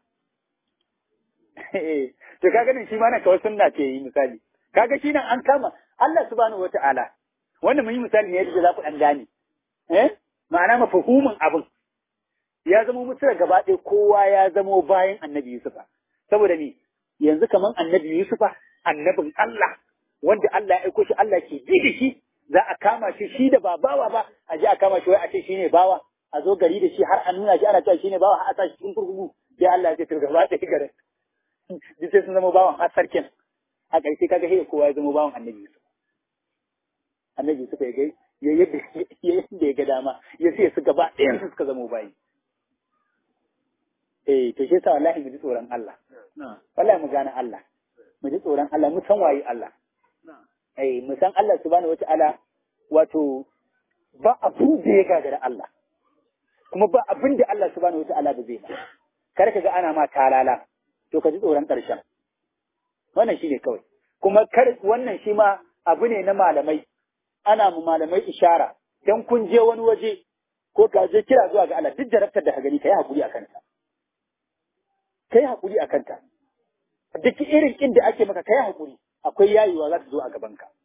To kaga nan shi ma nan kawai sunna ce yi misali. Kaga shi nan an kama Allah subhanahu wa ta'ala. Wannan mun yi misali ne yadda za ku ɗan gane. Eh? Ma'ana mafahumin abin. ya zama Misra gaba ɗaya kowa ya zamo bayan annabi Yusufa. Saboda ni yanzu kaman annabi Yusufa, annabin Allah, wanda Allah ya aiko shi Allah ke ji da shi, za a kama shi shi da ba bawa ba, a je a kama shi wai a ce shi ne bawa, a zo gari da shi har a nuna shi ana cewa shi ne bawa har a sa shi cikin kurkuku, sai Allah ya ce to gaba ɗaya garin. Duk sai sun zama bawan har sarkin. A ƙarshe kaga sai kowa ya zama bawan annabi Yusufa. annabi suka yi ya yadda ya ga dama ya sai su gaba ɗayan su suka zama bayi eh to shi yasa wallahi mu ji tsoron Allah wallahi mu gane Allah mu ji tsoron Allah mu san waye Allah eh mu san Allah subhanahu wata'ala wato ba abu da ya gagara Allah kuma ba abin da Allah subhanahu wata'ala ba zai ba kar ka ga ana ma talala to ka ji tsoron ƙarshen wannan shine kawai kuma kar wannan shi ma abu ne na malamai ana mu malamai ishara dan kun je wani waje ko ka je kira zuwa ga Allah duk jarabtar da ka gani kai hakuri a kanta kai hakuri a kanta duk irin inda ake maka kai hakuri akwai yayewa za ta zo a gaban ka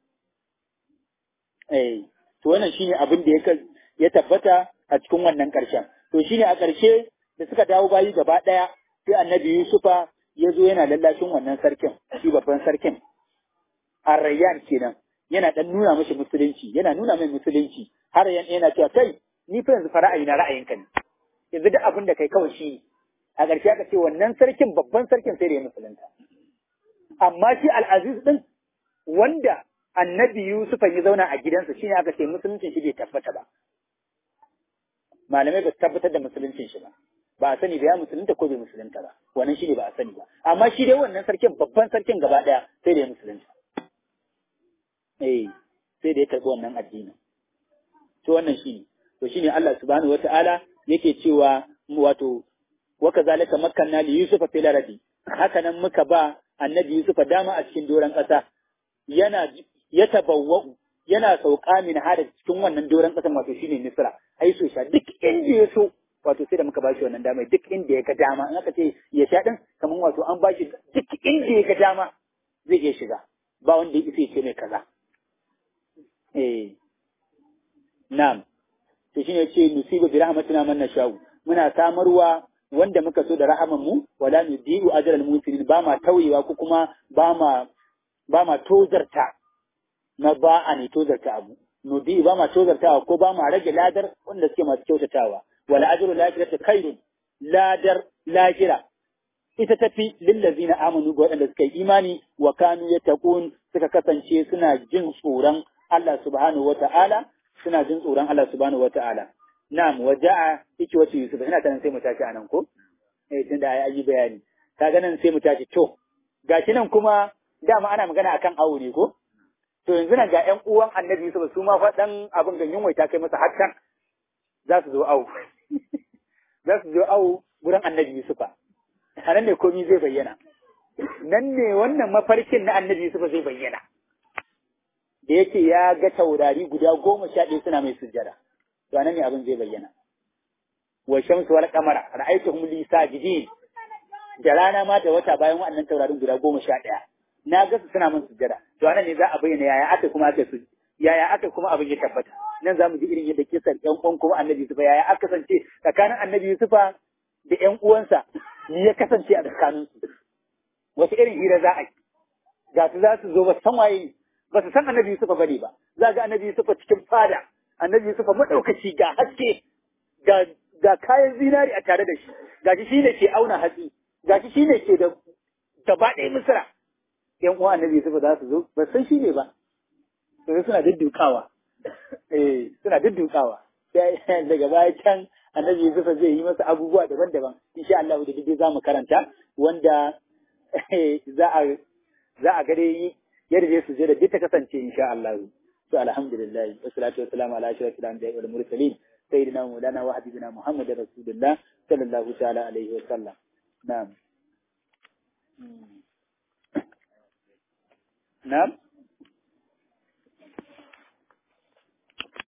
eh to wannan shine abin da ya ya tabbata a cikin wannan karshen to shine a karshe da suka dawo bayi gaba daya sai annabi Yusufa ya zo yana lallashin wannan sarkin shi babban sarkin Arrayyan kenan yana dan nuna mashi musulunci yana nuna mai musulunci har yana cewa kai ni fa yanzu fa ra'ayi na ra'ayinka ne yanzu duk abin da kai kawai shi a ƙarshe aka ce wannan sarkin babban sarkin sai da ya musulunta amma shi al'aziz din wanda annabi Yusuf ya zauna a gidansa shine aka ce musuluncin shi bai tabbata ba malamai ba su tabbatar da musuluncin shi ba ba a sani ba ya musulunta ko bai musulunta ba wannan shi ne ba a sani ba amma shi dai wannan sarkin babban sarkin gaba daya sai da ya musulunta eh sai da ya karɓi wannan addinin to wannan shi ne to shi ne Allah subhanahu wata'ala yake cewa wato wa kazalika makkanna li yusufa fil ardi haka nan muka ba annabi yusufa dama a cikin doran ƙasa yana ya tabawwa'u yana sauka min hada cikin wannan doran ƙasan wato shine misra ai so sha duk inda ya so wato sai da muka bashi wannan dama duk inda ya ga dama in aka ce ya sha din kamar wato an bashi duk inda ya ga dama zai iya shiga ba wanda ya isa ya ce mai kaza eh na'am to shine ce nusibu bi rahmatina man nashau muna samarwa wanda muka so da rahaman mu wala nudiu ajral muslimin ba ma tauyewa ko kuma ba ma ba ma tozarta na ba a ne tozarta abu nudi ba ma tozartawa ko ba ma rage ladar wanda suke masu kyautatawa wala ajru lakirata khairun ladar lakira ita tafi lillazina amanu ga waɗanda suka yi imani wa kanu yattaqun suka kasance suna jin tsoron Allah subhanahu wata'ala suna jin tsoron Allah subhanahu wata'ala na'am waja'a yake wace Yusuf ina tanan sai mu tashi anan ko eh tunda ai yi bayani kaga nan sai mu tashi to gashi nan kuma dama ana magana akan awo ne ko to yanzu nan ga ƴan uwan Annabi Yusuf su ma fa dan abin ganyen wai ta kai masa hakkan za su zo awo za su zo awo gurin Annabi Yusufa a nan ne komi zai bayyana nan ne wannan mafarkin na Annabi Yusufa zai bayyana da yake ya ga taurari guda goma sha ɗaya suna mai sujjada to nan ne abin zai bayyana wa shamsu wal qamara ra'aytuhum li sajidin da rana ma da wata bayan waɗannan taurarin guda goma sha ɗaya na ga su suna min sujjada to nan ne za a bayyana yaya aka kuma aka su yaya aka kuma abin ya tabbata nan za mu ji irin yadda kisan ƴan uwan kuma annabi Yusufa yaya aka kasance tsakanin annabi Yusufa da ƴan uwansa ni ya kasance a tsakaninsu wasu irin hira za a yi ga su za su zo ba san waye ba su san annabi Yusufa bane ba za ga annabi Yusufa cikin fada annabi Yusufa madaukaci ga haske ga ga kayan zinari a tare da shi ga shi shine ke auna hatsi ga shi shine ke da gaba ɗaya misra yan uwa annabi Yusufa za su zo ba san shi ne ba sai suna duddukawa eh suna duddukawa sai daga baya can annabi Yusufa zai yi masa abubuwa daban-daban insha Allah da duk za mu karanta wanda za a za a gare yadda zai su je da duk ta kasance insha Allah to alhamdulillah wassalatu wassalamu ala ashrafil anbiya'i wal mursalin sayyidina maulana wa habibina muhammadin rasulullah sallallahu ta'ala alaihi wa sallam na'am na'am